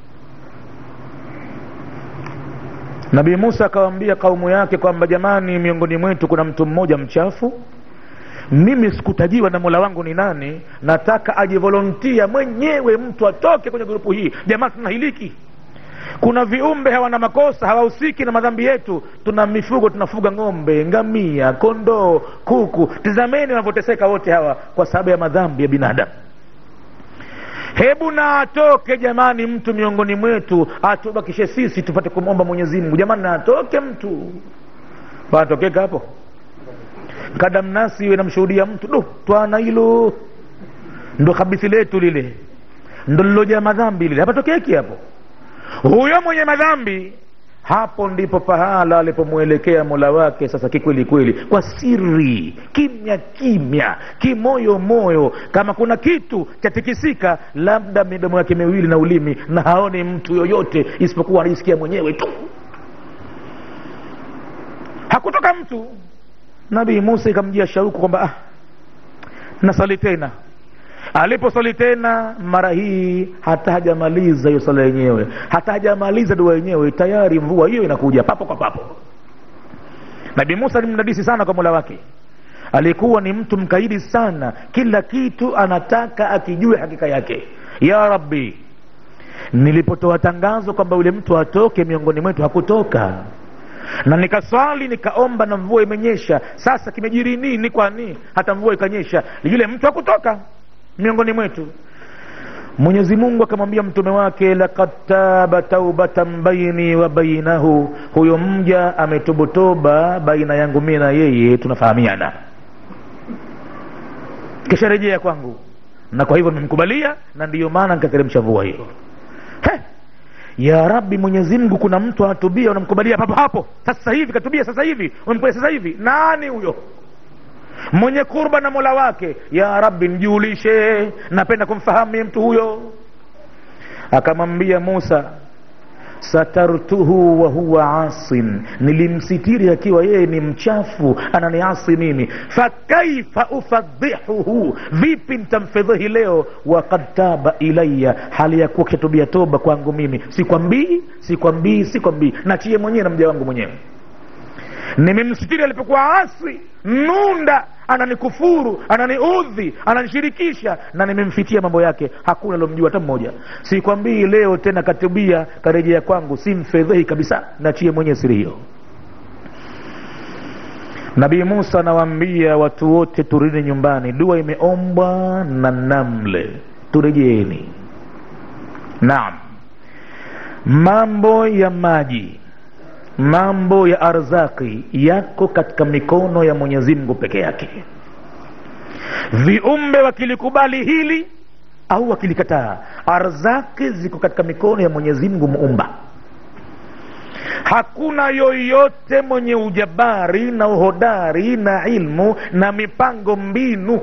Speaker 1: nabii musa akawambia kaumu yake kwamba jamani miongoni mwetu kuna mtu mmoja mchafu mimi sikutajiwa na mola wangu ni nani nataka ajivolontia mwenyewe mtu atoke kwenye grupu hii jamaa tunahiliki kuna viumbe hawana makosa hawahusiki na madhambi yetu tuna mifugo tunafuga ng'ombe ngamia kondoo kuku tizameni wanavyoteseka wote hawa kwa sababu ya madhambi ya binadamu hebu na atoke jamani mtu miongoni mwetu atubakishe sisi tupate kumwomba mwenyezi mungu jamani na atoke mtu panatokeka hapo kadamnasi iwe namshuhudia mtu do twana hilo ndo kabisi letu lile ndo liloja madhambi lile hapatokeki hapo huyo mwenye madhambi hapo ndipo pahala alipomwelekea mola wake sasa kikweli kweli kwa siri kimya kimya kimoyo moyo kama kuna kitu chatikisika labda midomo yake miwili na ulimi na haoni mtu yoyote isipokuwa anaisikia mwenyewe tu hakutoka mtu nabii musa ikamjia shauku kwamba ah, nasali tena aliposali tena mara hii hata hajamaliza hiyo sala yenyewe hata hajamaliza dua yenyewe tayari mvua hiyo inakuja papo kwa papo nabii musa ni mdadisi sana kwa mola wake alikuwa ni mtu mkaidi sana kila kitu anataka akijue hakika yake ya rabbi nilipotoa tangazo kwamba yule mtu atoke miongoni mwetu hakutoka na nikaswali nikaomba na mvua imenyesha sasa kimejiri nini kwani hata mvua ikanyesha yule mtu hakutoka miongoni mwetu mwenyezi mungu akamwambia mtume wake lakad taba taubatan baini wa bainahu huyo mja ametubutoba baina yangu mie na yeye tunafahamiana kisha rejea kwangu na kwa hivyo nimemkubalia na ndiyo maana nikateremsha mvua hiyo He! ya rabbi mwenyezi mungu kuna mtu anatubia unamkubalia papo hapo sasa hivi katubia sasa hivi umemkubalia sasa hivi nani huyo mwenye kurba na mola wake ya rabbi mjulishe napenda kumfahamu mtu huyo akamwambia musa satartuhu wa huwa asin nilimsitiri akiwa yeye ni mchafu ananiasi mimi fakaifa ufadhihuhu vipi ntamfedhihi leo wakad taba ilaya hali ya kuwa kishatubia toba kwangu mimi sikwambii sikwambii sikwambii nachie mwenyewe na mja wangu mwenyewe nimemsitiri alipokuwa asi nunda ananikufuru ananiudhi ananishirikisha na nimemfitia mambo yake hakuna alomjua hata mmoja sikwambii leo tena katubia karejea kwangu simfedhehi kabisa nachie mwenye siri hiyo nabii musa anawaambia watu wote turudi nyumbani dua imeombwa na namle turejeeni naam mambo ya maji mambo ya arzaki yako katika mikono ya mwenyezi mungu peke yake viumbe wakilikubali hili au wakilikataa arzaki ziko katika mikono ya mwenyezi mungu muumba hakuna yoyote mwenye ujabari na uhodari na ilmu na mipango mbinu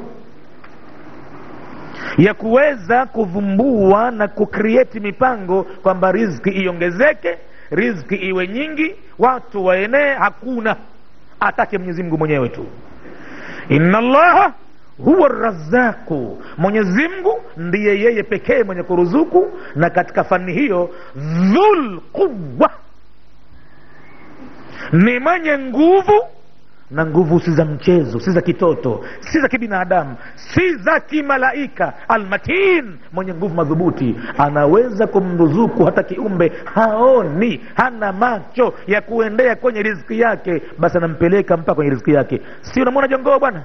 Speaker 1: ya kuweza kuvumbua na kukrieti mipango kwamba rizki iongezeke rizki iwe nyingi watu waenee hakuna atake mwenyezi mungu mwenyewe tu inna llaha huwa razaku mwenyezi mungu ndiye yeye pekee mwenye kuruzuku na katika fani hiyo dhul quwa ni mwenye nguvu na nguvu si za mchezo si za kitoto si za kibinadamu si za kimalaika almatin mwenye nguvu madhubuti anaweza kumruzuku hata kiumbe haoni hana macho ya kuendea kwenye riziki yake basi anampeleka mpaka kwenye riziki yake si unamwona jongoo bwana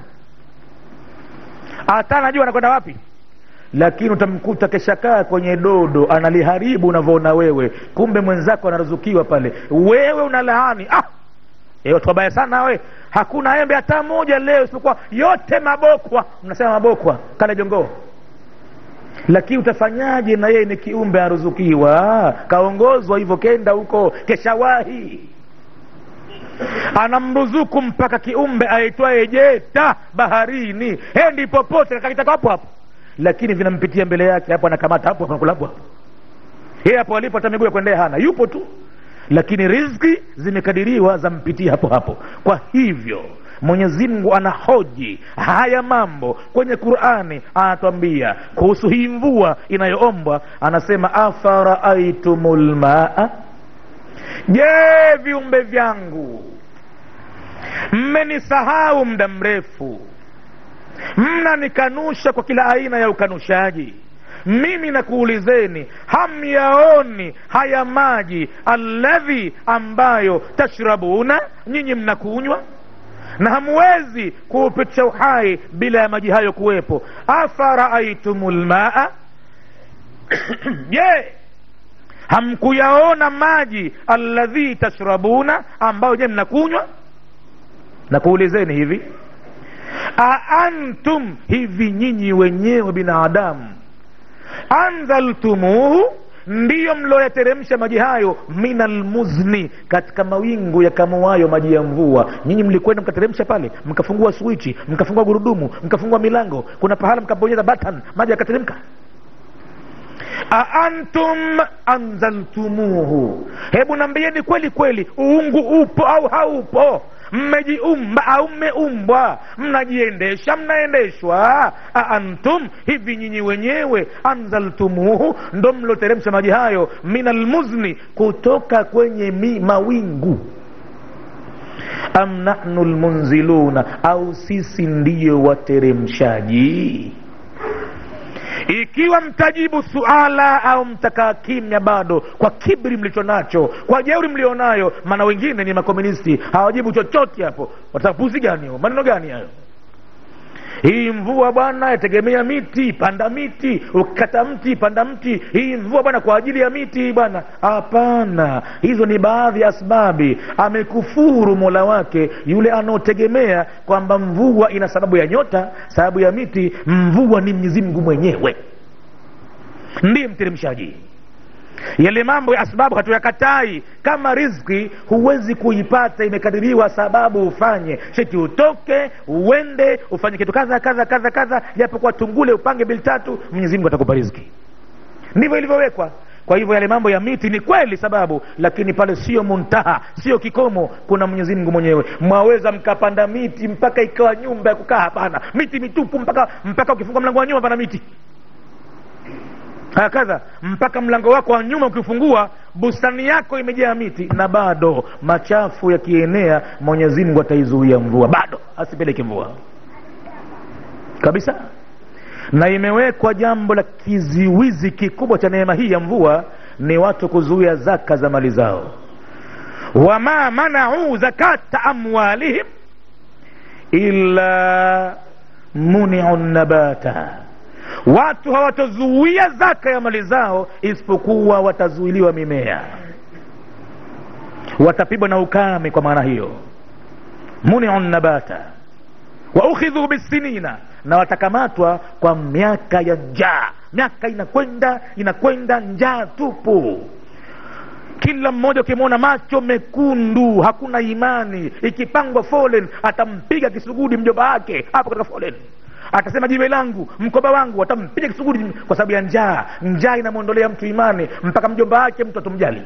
Speaker 1: hata anajua anakwenda wapi lakini utamkuta keshakaa kwenye dodo analiharibu unavyoona wewe kumbe mwenzako anaruzukiwa pale wewe unalaani ah! E, watu wabaya sana we hakuna embe hata moja leo isipokuwa yote mabokwa mnasema mabokwa kale jongoo lakini utafanyaje na yeye ni kiumbe aruzukiwa kaongozwa hivyo kenda huko keshawahi anamruzuku mpaka kiumbe aitwaye jeta baharini hendi popote kakitaka hapo hapo lakini vinampitia mbele yake hapo anakamata hapo anakula hapo hapo yeye hapo alipo hata miguu ya kuendea hana yupo tu lakini riziki zimekadiriwa zampitia hapo hapo kwa hivyo mwenyezi mungu anahoji haya mambo kwenye qurani anatwambia kuhusu hii mvua inayoombwa anasema afaraaitum lmaa je viumbe vyangu mmenisahau muda mrefu mnanikanusha kwa kila aina ya ukanushaji mimi nakuulizeni hamyaoni haya maji alladhi ambayo tashrabuna nyinyi mnakunywa na hamwezi kuupitisha uhai bila ya maji hayo kuwepo afaraaitum lmaa je hamkuyaona maji alladhi tashrabuna ambayo je mnakunywa nakuulizeni hivi aantum hivi nyinyi wenyewe binadamu anzaltumuhu ndiyo mlioyateremsha maji hayo min almuzni katika mawingu yakamuayo maji ya mvua nyinyi mlikwenda mkateremsha pale mkafungua swichi mkafungua gurudumu mkafungua milango kuna pahala mkabonyeza button maji yakateremka aantum anzaltumuhu hebu nambieni kweli kweli uungu upo au haupo mmejiumba au mmeumbwa mnajiendesha mnaendeshwa aantum hivi nyinyi wenyewe anzaltumuhu ndo mloteremsha maji hayo min almuzni kutoka kwenye mi, mawingu am nahnu lmunziluna au sisi ndiyo wateremshaji ikiwa mtajibu suala au mtakaa kimya bado kwa kibri mlicho nacho kwa jeuri mlionayo maana wengine ni makomunisti hawajibu chochote hapo watapuzi gani hayo maneno gani hayo hii mvua bwana yategemea miti panda miti ukikata mti panda mti hii mvua bwana kwa ajili ya miti bwana hapana hizo ni baadhi ya asbabi amekufuru mola wake yule anaotegemea kwamba mvua ina sababu ya nyota sababu ya miti mvua ni mwenyezi mungu mwenyewe ndiye mteremshaji yale mambo ya asbabu hatuyakatai kama rizki huwezi kuipata imekadiriwa sababu ufanye sheti utoke uende ufanye kitu kadha kadha kadha kadha japokuwa tungule upange bili tatu mwenyezi mungu atakupa rizki ndivyo ilivyowekwa kwa hivyo yale mambo ya miti ni kweli sababu lakini pale sio muntaha sio kikomo kuna mwenyezi mungu mwenyewe mwaweza mkapanda miti mpaka ikawa nyumba ya kukaa hapana miti mitupu mpaka mpaka ukifungua mlango wa nyuma pana miti hakadha mpaka mlango wako wa nyuma ukifungua bustani yako imejaa miti na bado machafu yakienea mwenyezi mungu ataizuia mvua bado asipeleke mvua kabisa na imewekwa jambo la kiziwizi kikubwa cha neema hii ya mvua ni watu kuzuia zaka za mali zao wama manau zakata amwalihim illa muniu nabata watu hawatazuia zaka ya mali zao isipokuwa watazuiliwa mimea watapigwa na ukame kwa maana hiyo muniu nabata wa ukhidhu bisinina na watakamatwa kwa miaka ya njaa miaka inakwenda inakwenda njaa tupu kila mmoja ukimwona macho mekundu hakuna imani ikipangwa folen atampiga kisugudi mjomba wake hapo katika folen atasema jiwe langu mkoba wangu watampiga kisugudi kwa sababu ya njaa njaa inamwondolea mtu imani mpaka mjomba wake mtu atumjali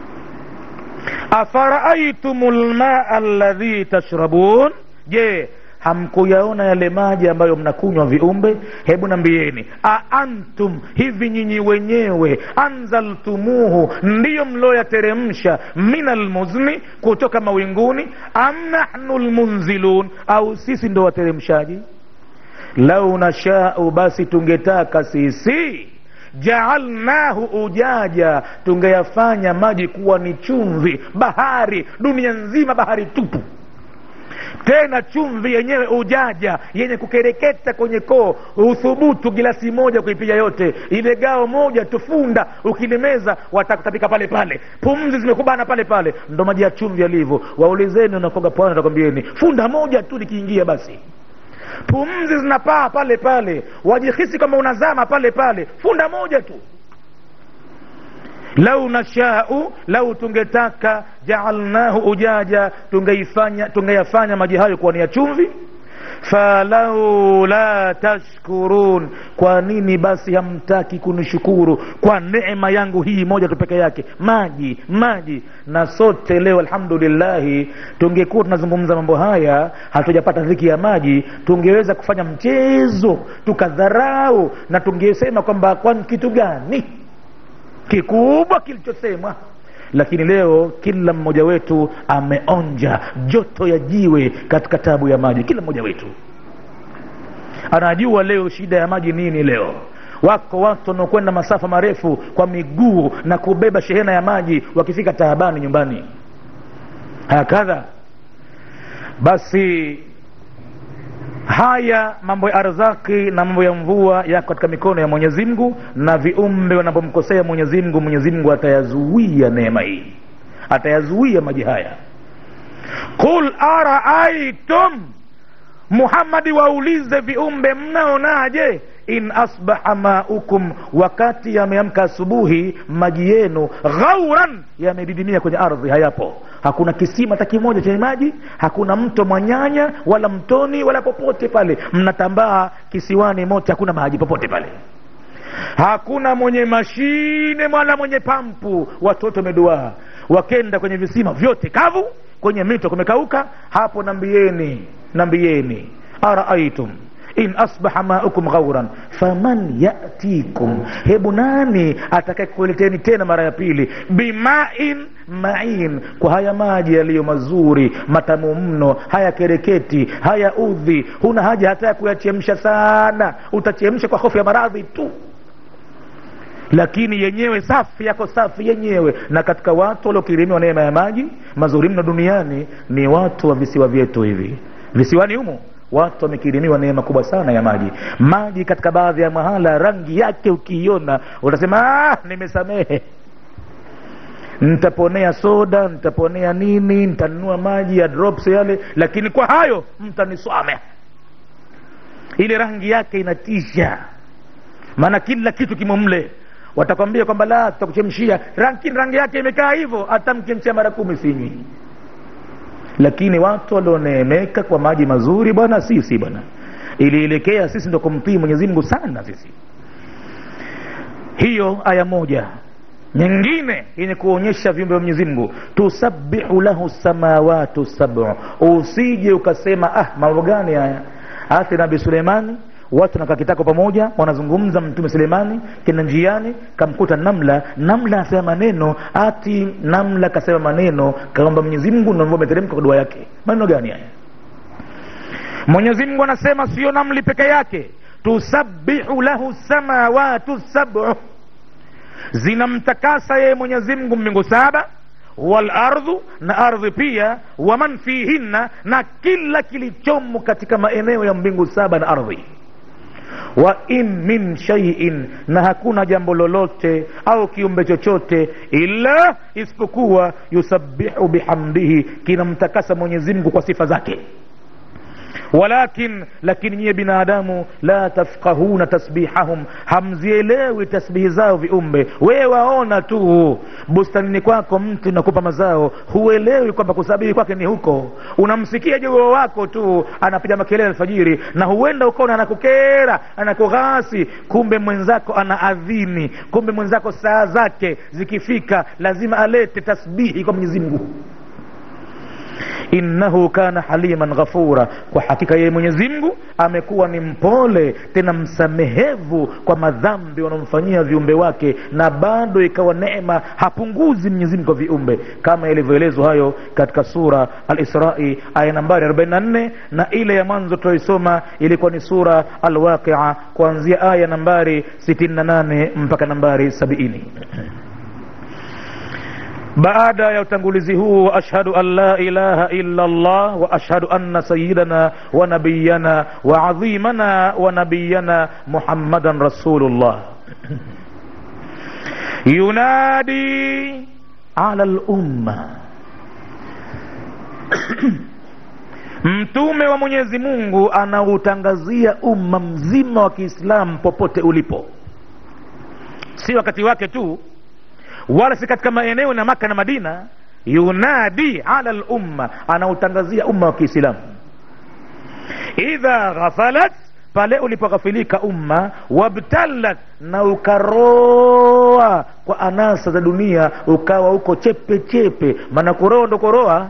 Speaker 1: afaraaitum lmaa alladhi tashrabun je hamkuyaona yale maji ambayo mnakunywa viumbe hebu nambieni aantum hivi nyinyi wenyewe anzaltumuhu ndiyo mlioyateremsha min almuzni kutoka mawinguni am nahnu lmunzilun au sisi ndo wateremshaji lau nashau basi tungetaka sisi jaalnahu ujaja tungeyafanya maji kuwa ni chumvi bahari dunia nzima bahari tupu tena chumvi yenyewe ujaja yenye kukereketa kwenye koo uthubutu gilasi moja kuipiga yote ile gao moja tufunda ukilimeza watakutapika pale pale pumzi zimekubana pale pale ndo maji ya chumvi yalivyo waulizeni unakoga pwani atakwambieni funda moja tu likiingia basi pumzi zinapaa pale pale wajihisi kwamba unazama pale pale funda moja tu lau nashau lau tungetaka jaalnahu ujaja tungeifanya tungeyafanya maji hayo kuwa ni ya chumvi falaula tashkurun kwa nini basi hamtaki kunishukuru kwa neema yangu hii moja tu peke yake maji maji na sote leo alhamdulillahi tungekuwa tunazungumza mambo haya hatujapata dhiki ya maji tungeweza kufanya mchezo tukadharau na tungesema kwamba kwani kitu gani kikubwa kilichosemwa lakini leo kila mmoja wetu ameonja joto ya jiwe katika tabu ya maji kila mmoja wetu anajua leo shida ya maji nini leo wako watu wanaokwenda masafa marefu kwa miguu na kubeba shehena ya maji wakifika taabani nyumbani hakadha basi haya mambo ya arzaki na mambo ya mvua yako katika mikono ya mwenyezi mungu na viumbe wanapomkosea mwenyezi mungu mwenyezi mungu atayazuia neema hii atayazuia maji haya qul araaitum muhammadi waulize viumbe mnaonaje in asbaha maukum wakati yameamka asubuhi maji yenu ghauran yamedidimia kwenye ardhi hayapo hakuna kisima hata kimoja chenye maji hakuna mto mwanyanya wala mtoni wala popote pale mnatambaa kisiwani mote hakuna maji popote pale hakuna mwenye mashine wala mwenye pampu watoto wameduaa wakenda kwenye visima vyote kavu kwenye mito kumekauka hapo nambieni nambieni araaitum in asbaha maukum ghauran faman yatikum hebu nani atakayekuleteni tena mara ya pili bimain main kwa haya maji yaliyo mazuri matamu mno haya kereketi haya udhi huna haja hata ya kuyachemsha sana utachemsha kwa hofu ya maradhi tu lakini yenyewe safi yako safi yenyewe na katika watu waliokirimiwa neema ya maji mazuri mno duniani ni watu wa visiwa vyetu hivi visiwani humo watu wamekirimiwa neema kubwa sana ya maji maji katika baadhi ya mahala rangi yake ukiiona utasema ah, nimesamehe nitaponea soda nitaponea nini nitanunua maji ya drops yale lakini kwa hayo mtaniswame ile rangi yake inatisha maana kila kitu kimo mle watakwambia kwamba la tutakuchemshia rangi, rangi yake imekaa hivyo hata mchemshia mara kumi sinywi lakini watu walioneemeka kwa maji mazuri bwana sisi bwana ilielekea sisi ndo kumtii mwenyezi mungu sana sisi hiyo aya moja nyingine yenye kuonyesha viumbe vya mwenyezi mungu tusabihu lahu samawatu sabu usije ukasema ah mambo gani haya hata nabii suleimani watu nakaa kitako pamoja wanazungumza mtume suleimani kenda njiani kamkuta namla namla asema maneno ati namla kasema maneno kaomba mwenyezi mungu ndio ameteremka kwa dua yake maneno gani haya mwenyezi mungu anasema sio namli peke yake tusabihu lahu samawatu sabu zinamtakasa yeye mwenyezi mungu mbingu saba walardhu na ardhi pia waman fihinna na kila kilichomo katika maeneo ya mbingu saba na ardhi wa in min shaiin na hakuna jambo lolote au kiumbe chochote illa isipokuwa yusabihu bihamdihi kinamtakasa mwenyezi mungu kwa sifa zake walakin lakini nyiye binadamu la tafqahuna tasbihahum hamzielewi tasbihi zao viumbe wewe waona tu bustanini kwako mtu nakupa mazao huelewi kwamba kusabihi kwake ni huko unamsikia jogoo wako tu anapiga makelele alfajiri na huenda ukaona anakukera anakughasi kumbe mwenzako ana adhini kumbe mwenzako saa zake zikifika lazima alete tasbihi kwa mwenyezi mungu innahu kana haliman ghafura kwa hakika yeye mwenyezi mungu amekuwa ni mpole tena msamehevu kwa madhambi wanaomfanyia viumbe wake na bado ikawa neema hapunguzi mwenyezi mungu kwa viumbe kama ilivyoelezwa hayo katika sura alisrai aya nambari 44 na ile ya mwanzo tunaisoma ilikuwa ni sura alwaqia kuanzia aya nambari 68 mpaka nambari 70 baada ya utangulizi huu wa ashhadu an la ilaha illa Allah wa ashhadu anna sayyidana wa nabiyana wa adhimana wa nabiyana Muhammadan rasulullah yunadi ala lumma mtume wa Mwenyezi Mungu anautangazia umma mzima wa Kiislamu popote ulipo, si wakati wake tu wala si katika maeneo na Maka na Madina. Yunadi ala lumma, anautangazia umma wa Kiislamu. Idha ghafalat, pale ulipoghafilika umma, wabtalat, na ukaroa kwa anasa za dunia, ukawa uko chepe chepe, maana kuroa ndo koroa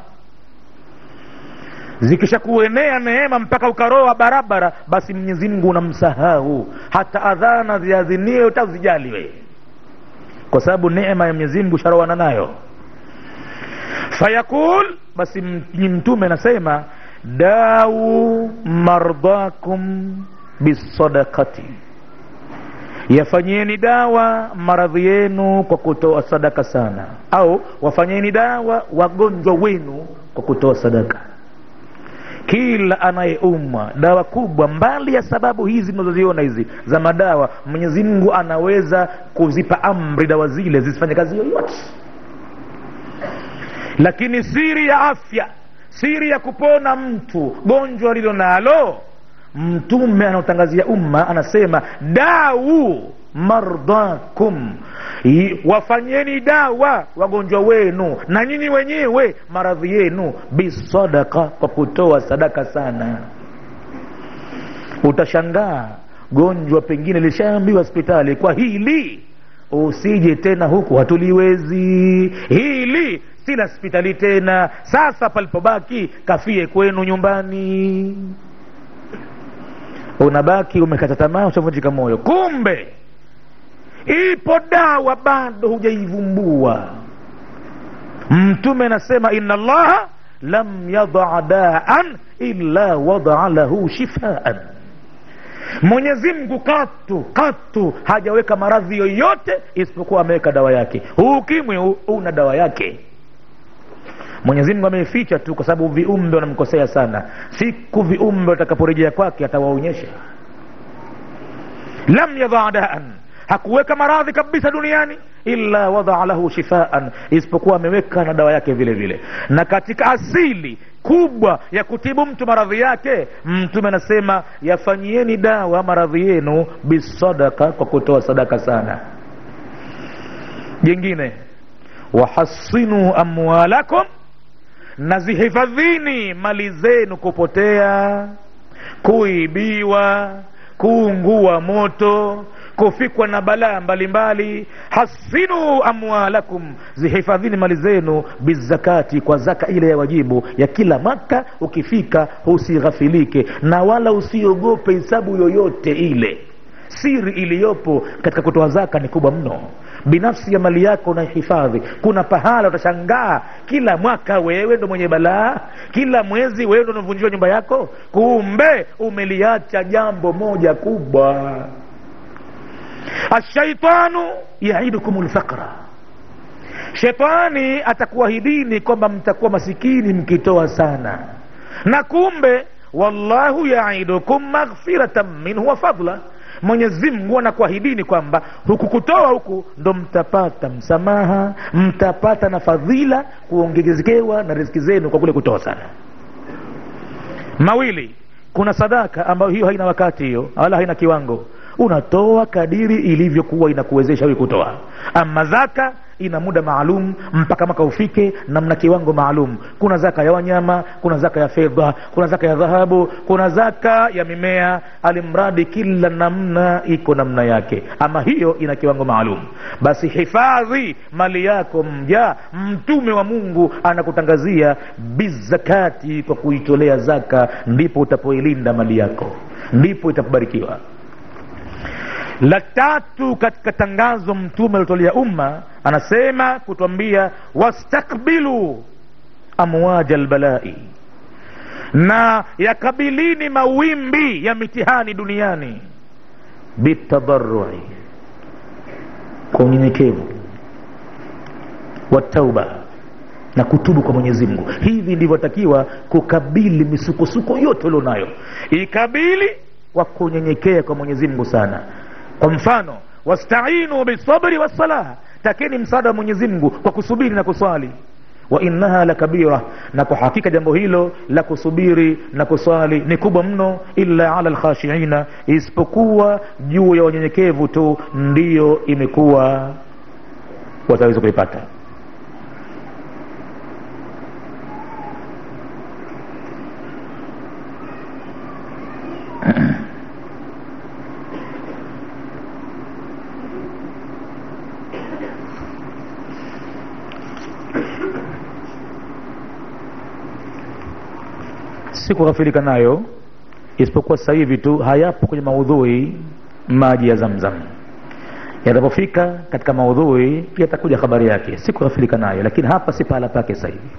Speaker 1: zikishakuenea neema mpaka ukaroa barabara, basi Mwenyezi Mungu unamsahau, hata adhana ziadhiniwe utazijali wewe kwa sababu neema ya Mwenyezi Mungu sharoana nayo. Fayaqul, basi mtume anasema dau mardhakum bisadakati, yafanyeni dawa maradhi yenu kwa kutoa sadaka sana, au wafanyeni dawa wagonjwa wenu kwa kutoa sadaka. Kila anayeumwa dawa kubwa, mbali ya sababu hizi mnazoziona hizi za madawa, Mwenyezi Mungu anaweza kuzipa amri dawa zile zisifanye kazi yoyote. Lakini siri ya afya, siri ya kupona mtu gonjwa lilo nalo, Mtume anaotangazia umma anasema dau mardhakum, wafanyeni dawa wagonjwa wenu na nyinyi wenyewe maradhi yenu, bisadaka, kwa kutoa sadaka sana. Utashangaa gonjwa pengine lishaambiwa hospitali, kwa hili usije tena huku, hatuliwezi hili, si la hospitali tena. Sasa palipobaki kafie kwenu nyumbani, unabaki umekata tamaa, ushavunjika moyo, kumbe ipo dawa bado hujaivumbua. Mtume anasema inna Allaha lam yadaa daan illa wadaa lahu shifaan, Mwenyezi Mungu katu katu hajaweka maradhi yoyote isipokuwa ameweka dawa yake. Huu ukimwi una dawa yake. Mwenyezi Mungu ameificha tu kwa sababu viumbe wanamkosea sana. Siku viumbe watakaporejea kwake atawaonyesha. Lam yadaa daan hakuweka maradhi kabisa duniani illa wadaa lahu shifaan, isipokuwa ameweka na dawa yake vile vile. Na katika asili kubwa ya kutibu mtu maradhi yake, Mtume anasema yafanyieni dawa maradhi yenu bisadaka, kwa kutoa sadaka sana. Jingine, wahassinu amwalakum, na zihifadhini mali zenu kupotea, kuibiwa, kuungua moto kufikwa na balaa mbalimbali. Hasinu amwalakum, zihifadhini mali zenu bizakati, kwa zaka ile ya wajibu ya kila mwaka. Ukifika usighafilike na wala usiogope hisabu yoyote ile. Siri iliyopo katika kutoa zaka ni kubwa mno. Binafsi ya mali yako unaihifadhi. Kuna pahala utashangaa kila mwaka wewe ndo mwenye balaa, kila mwezi wewe ndo unavunjiwa nyumba yako, kumbe umeliacha jambo moja kubwa Ashaitanu yaidukum lfaqra, shetani atakuahidini kwamba mtakuwa masikini mkitoa sana, na kumbe wallahu yaidukum maghfiratan minhu wa fadla, Mwenyezi Mungu anakuahidini kwamba huku kutoa huku ndo mtapata msamaha, mtapata na fadhila, kuongezekewa na riziki zenu kwa kule kutoa sana. Mawili, kuna sadaka ambayo hiyo haina wakati, hiyo wala haina kiwango unatoa kadiri ilivyokuwa inakuwezesha wewe kutoa ama zaka ina muda maalum mpaka mwaka ufike na mna kiwango maalum kuna zaka ya wanyama kuna zaka ya fedha kuna zaka ya dhahabu kuna zaka ya mimea alimradi kila namna iko namna yake ama hiyo ina kiwango maalum basi hifadhi mali yako mja mtume wa mungu anakutangazia bizakati kwa kuitolea zaka ndipo utapoilinda mali yako ndipo itakubarikiwa la tatu katika tangazo mtume aliotolea umma anasema kutwambia wastakbilu amwaja lbalai na yakabilini mawimbi ya mitihani duniani bitadarui kwa unyenyekevu watauba na kutubu kwa mwenyezi mungu hivi ndivyotakiwa kukabili misukosuko yote ulionayo ikabili kwa kunyenyekea kwa mwenyezi mungu sana kwa mfano wastainu bisabri wassalah takeni msaada wa mwenyezi mungu kwa kusubiri na kuswali wa innaha la kabira na kwa hakika jambo hilo la kusubiri na kuswali ni kubwa mno illa ala lkhashiina isipokuwa juu ya wanyenyekevu tu ndiyo imekuwa wataweza kuipata si kughafilika nayo isipokuwa sasa hivi tu hayapo kwenye maudhui maji ya zamzam yatapofika katika maudhui yatakuja habari yake si kughafilika nayo lakini hapa si pahala pake sasa hivi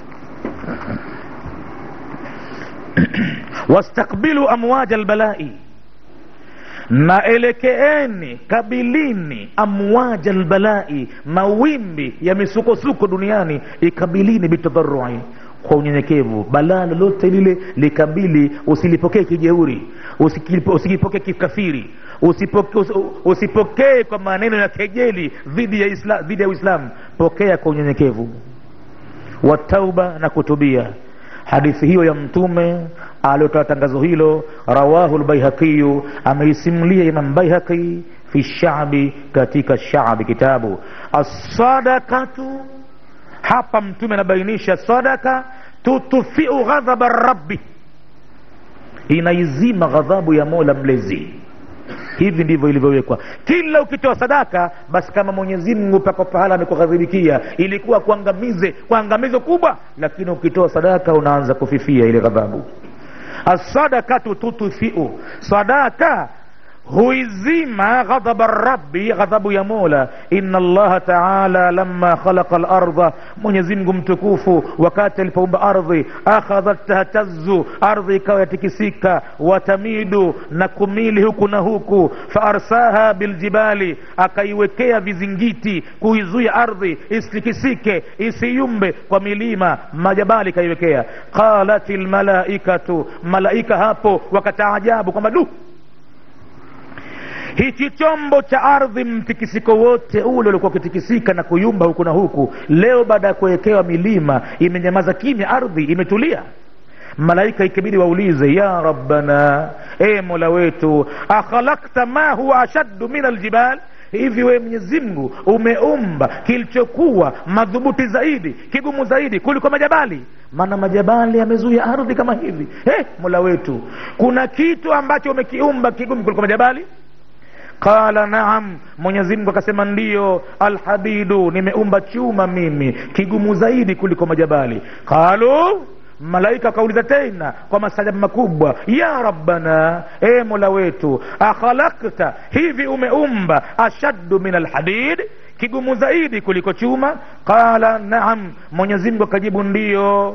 Speaker 1: wastakbilu amwaja albalai na elekeeni kabilini amwaja albalai mawimbi ya misukosuko duniani ikabilini bitadharui kwa unyenyekevu balaa lolote lile likabili usilipokee kijeuri usikipokee kikafiri usipokee usipokee kwa maneno ya kejeli dhidi ya isla, dhidi ya uislamu pokea kwa unyenyekevu wa tauba na kutubia hadithi hiyo ya mtume aliotoa tangazo hilo rawahu lbaihaqiyu ameisimulia imam baihaqi fi shabi katika shabi kitabu assadakatu hapa mtume anabainisha sadaka tutufiu ghadhaba rabbi inaizima ghadhabu ya mola mlezi hivi ndivyo ilivyowekwa kila ukitoa sadaka basi kama mwenyezi mungu pako pahala amekughadhibikia ilikuwa kuangamize kwa angamizo kubwa lakini ukitoa sadaka unaanza kufifia ile ghadhabu assadakatu tutfiu sadaka huizima ghadhaba rabbi ghadhabu ya mola inna allaha taala lama khalaqa larda mwenyezimngu mtukufu wakati alipoumba ardhi akhadhat tahtazu ardhi ikawa yatikisika watamidu na kumili huku na huku faarsaha biljibali akaiwekea vizingiti kuizuia ardhi isitikisike isiyumbe kwa milima majabali ikaiwekea qalat lmalaikatu malaika hapo wakataajabu kwamba du hichi chombo cha ardhi mtikisiko wote ule ulikuwa ukitikisika na kuyumba huku na huku leo baada ya kuwekewa milima imenyamaza kimya ardhi imetulia malaika ikibidi waulize ya rabbana e mola wetu akhalakta ma huwa ashaddu min aljibal hivi wewe mwenyezi mungu umeumba kilichokuwa madhubuti zaidi kigumu zaidi kuliko majabali maana majabali yamezuia ardhi kama hivi hey, mola wetu kuna kitu ambacho umekiumba kigumu kuliko majabali qala naam mwenyezi mungu akasema ndiyo alhadidu nimeumba chuma mimi kigumu zaidi kuliko majabali qalu malaika akauliza tena kwa mastajabu makubwa ya rabbana e mola wetu akhalakta hivi umeumba ashaddu min alhadid kigumu zaidi kuliko chuma qala naam mwenyezi mungu akajibu ndiyo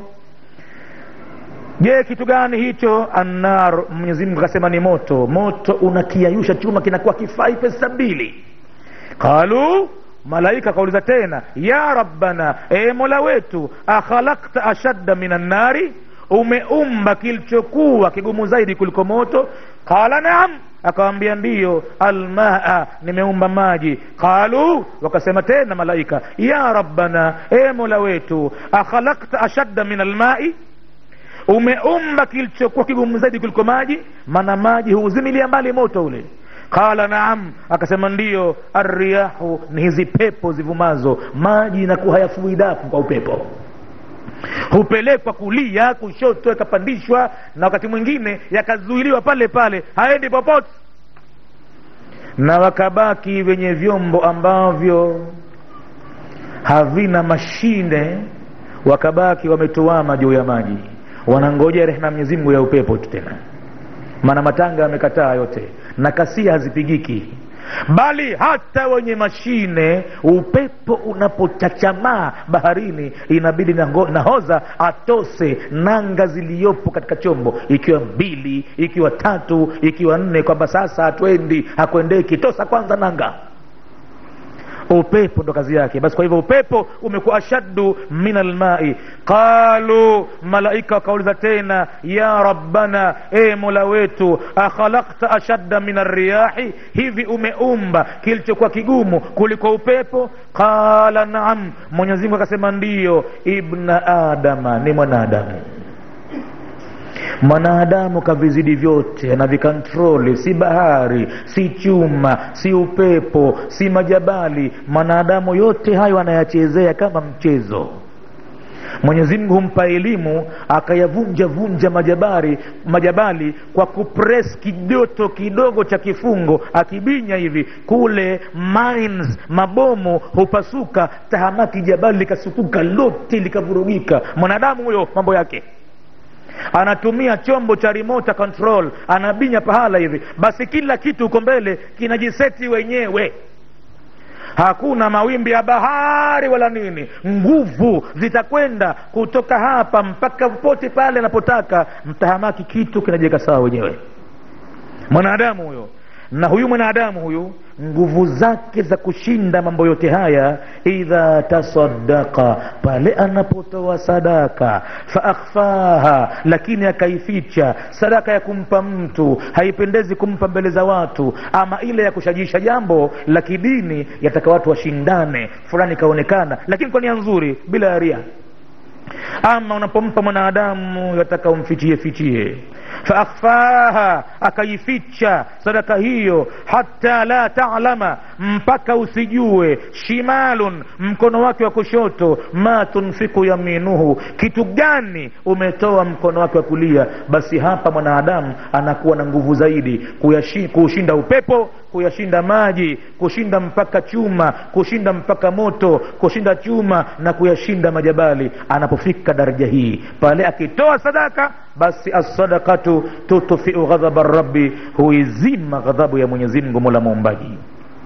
Speaker 1: je kitu gani hicho annar mwenyezi mungu akasema ni moto moto unakiayusha chuma kinakuwa kifai pesa mbili qalu malaika akauliza tena ya rabbana e mola wetu akhalakta ashadda min annari umeumba kilichokuwa kigumu zaidi kuliko moto qala naam akawambia ndiyo almaa nimeumba maji qalu wakasema tena malaika ya rabbana e mola wetu akhalakta ashadda min almai umeumba kilichokuwa kigumu zaidi kuliko maji maana maji huuzimilia mbali moto ule qala naam akasema ndiyo arriyahu ni hizi pepo zivumazo maji inakuwa hayafui dafu kwa upepo hupelekwa kulia kushoto yakapandishwa na wakati mwingine yakazuiliwa pale pale haendi popote na wakabaki wenye vyombo ambavyo havina mashine wakabaki wametuama juu ya maji wanangojea rehema Mwenyezi Mungu ya upepo tu tena maana matanga yamekataa yote na kasia hazipigiki bali hata wenye mashine upepo unapochachamaa baharini inabidi naho- nahodha atose nanga ziliyopo katika chombo ikiwa mbili ikiwa tatu ikiwa nne kwamba sasa hatwendi hakwendeki tosa kwanza nanga upepo ndo kazi yake basi kwa hivyo upepo umekuwa ashaddu min almai qalu malaika wakauliza tena ya rabbana e mola wetu akhalakta ashadda min arriyahi hivi umeumba kilichokuwa kigumu kuliko upepo qala naam mwenyezi mungu akasema ndiyo ibna adama ni mwanadamu mwanadamu kavizidi vyote anavikontroli si bahari si chuma si upepo si majabali mwanadamu yote hayo anayachezea kama mchezo mwenyezi mungu humpa elimu akayavunja vunja majabari majabali kwa kupres kijoto kidogo cha kifungo akibinya hivi kule mines mabomu hupasuka tahamaki jabali likasukuka lote likavurugika mwanadamu huyo mambo yake anatumia chombo cha remote control anabinya pahala hivi basi kila kitu huko mbele kinajiseti wenyewe hakuna mawimbi ya bahari wala nini nguvu zitakwenda kutoka hapa mpaka popote pale anapotaka mtahamaki kitu kinajiweka sawa wenyewe mwanadamu huyo na huyu mwanadamu huyu nguvu zake za kushinda mambo yote haya idha tasadaka pale anapotoa sadaka faakhfaha lakini akaificha sadaka ya kumpa mtu haipendezi kumpa mbele za watu ama ile ya kushajisha jambo la kidini yataka watu washindane fulani kaonekana lakini kwa nia nzuri bila ya ria ama unapompa mwanadamu yataka umfichie fichie faakhfaha akaificha sadaka hiyo hata la talama mpaka usijue shimalun mkono wake wa kushoto ma tunfiku yaminuhu kitu gani umetoa mkono wake wa kulia basi hapa mwanadamu anakuwa na nguvu zaidi kuyashi- kuushinda upepo kuyashinda maji kushinda mpaka chuma kushinda mpaka moto kushinda chuma na kuyashinda majabali anapofika daraja hii pale akitoa sadaka basi assadakatu tutfiu ghadhaba rabbi huizima ghadhabu ya mwenyezi mungu mola muumbaji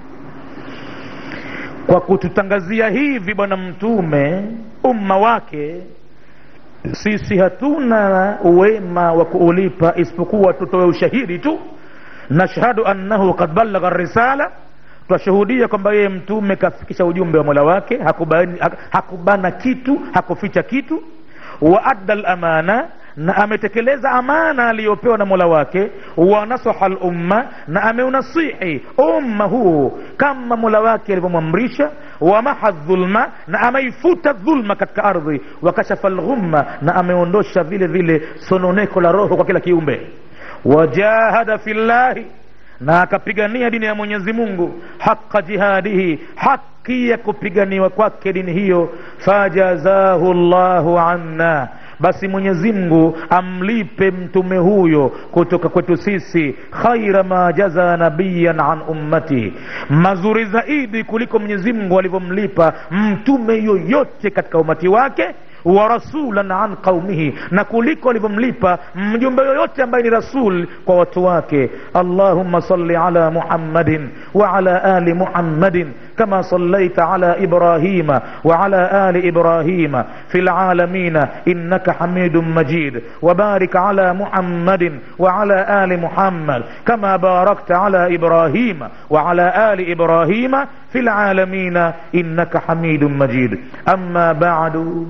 Speaker 1: kwa kututangazia hivi bwana mtume umma wake sisi hatuna uwema wa kuulipa isipokuwa tutoe ushahidi tu nashhadu annahu qad ballagha risala twashuhudia kwamba yeye mtume kafikisha ujumbe wa mola wake hakubani, hak- hakubana kitu hakuficha kitu wa adda lamana na ametekeleza amana aliyopewa na mola wake wa nasaha lumma na ameunasihi umma huu kama mola wake alivyomwamrisha wamaha dhulma na ameifuta dhulma katika ardhi wakashafa lghumma na ameondosha vile vile sononeko la roho kwa kila kiumbe wajahada fillahi na akapigania dini ya mwenyezi mungu haqa jihadihi haki ya kupiganiwa kwake dini hiyo fajazahu llahu anna basi mwenyezi mungu amlipe mtume huyo kutoka kwetu sisi khaira ma jaza nabiyan an ummati mazuri zaidi kuliko mwenyezi mungu alivyomlipa mtume yoyote katika umati wake wa rasulan an qaumihi na kuliko alivyomlipa mjumbe yoyote ambaye ni rasul kwa watu wake allahumma salli ala muhammadin wa ala ali muhammadin kama sallaita ala ibrahima wa ala ali ibrahima fi lalamina innaka hamidun majid وبارك على محمد وعلى آل محمد كما باركت على إبراهيم وعلى آل إبراهيم في العالمين إنك حميد مجيد أما بعد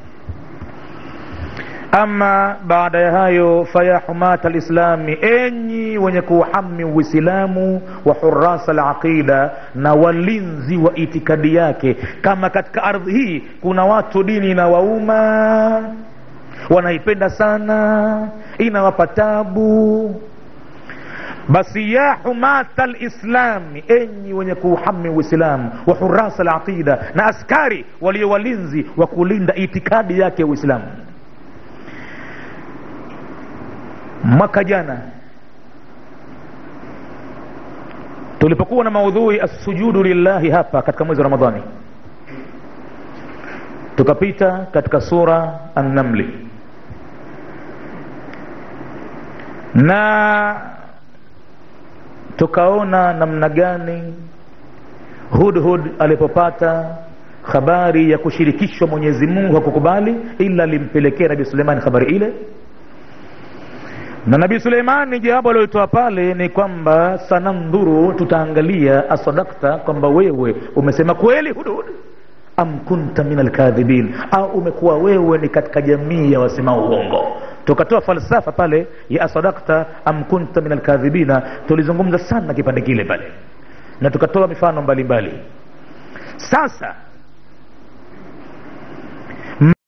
Speaker 1: ama baada ya hayo faya humata lislami enyi wenye kuuhami uislamu wa hurasa laqida na walinzi wa itikadi yake kama katika ardhi hii kuna watu dini inawauma wanaipenda sana inawapa tabu basi ya humata lislami enyi wenye kuuhami uislamu wa hurasa laqida na askari walio walinzi wa kulinda itikadi yake ya uislamu mwaka jana tulipokuwa na maudhui assujudu lillahi hapa katika mwezi wa ramadhani tukapita katika sura annamli na tukaona namna gani hudhud alipopata habari ya kushirikishwa mwenyezi mungu hakukubali ila alimpelekea nabii suleimani habari ile na nabii suleimani jawabu alioitoa pale ni kwamba sanandhuru tutaangalia asadakta kwamba wewe umesema kweli hudhud am kunta min alkadhibin au umekuwa wewe ni katika jamii ya wasema uongo tukatoa falsafa pale ya asadakta am kunta min alkadhibina tulizungumza sana kipande kile pale na tukatoa mifano mbalimbali mbali. sasa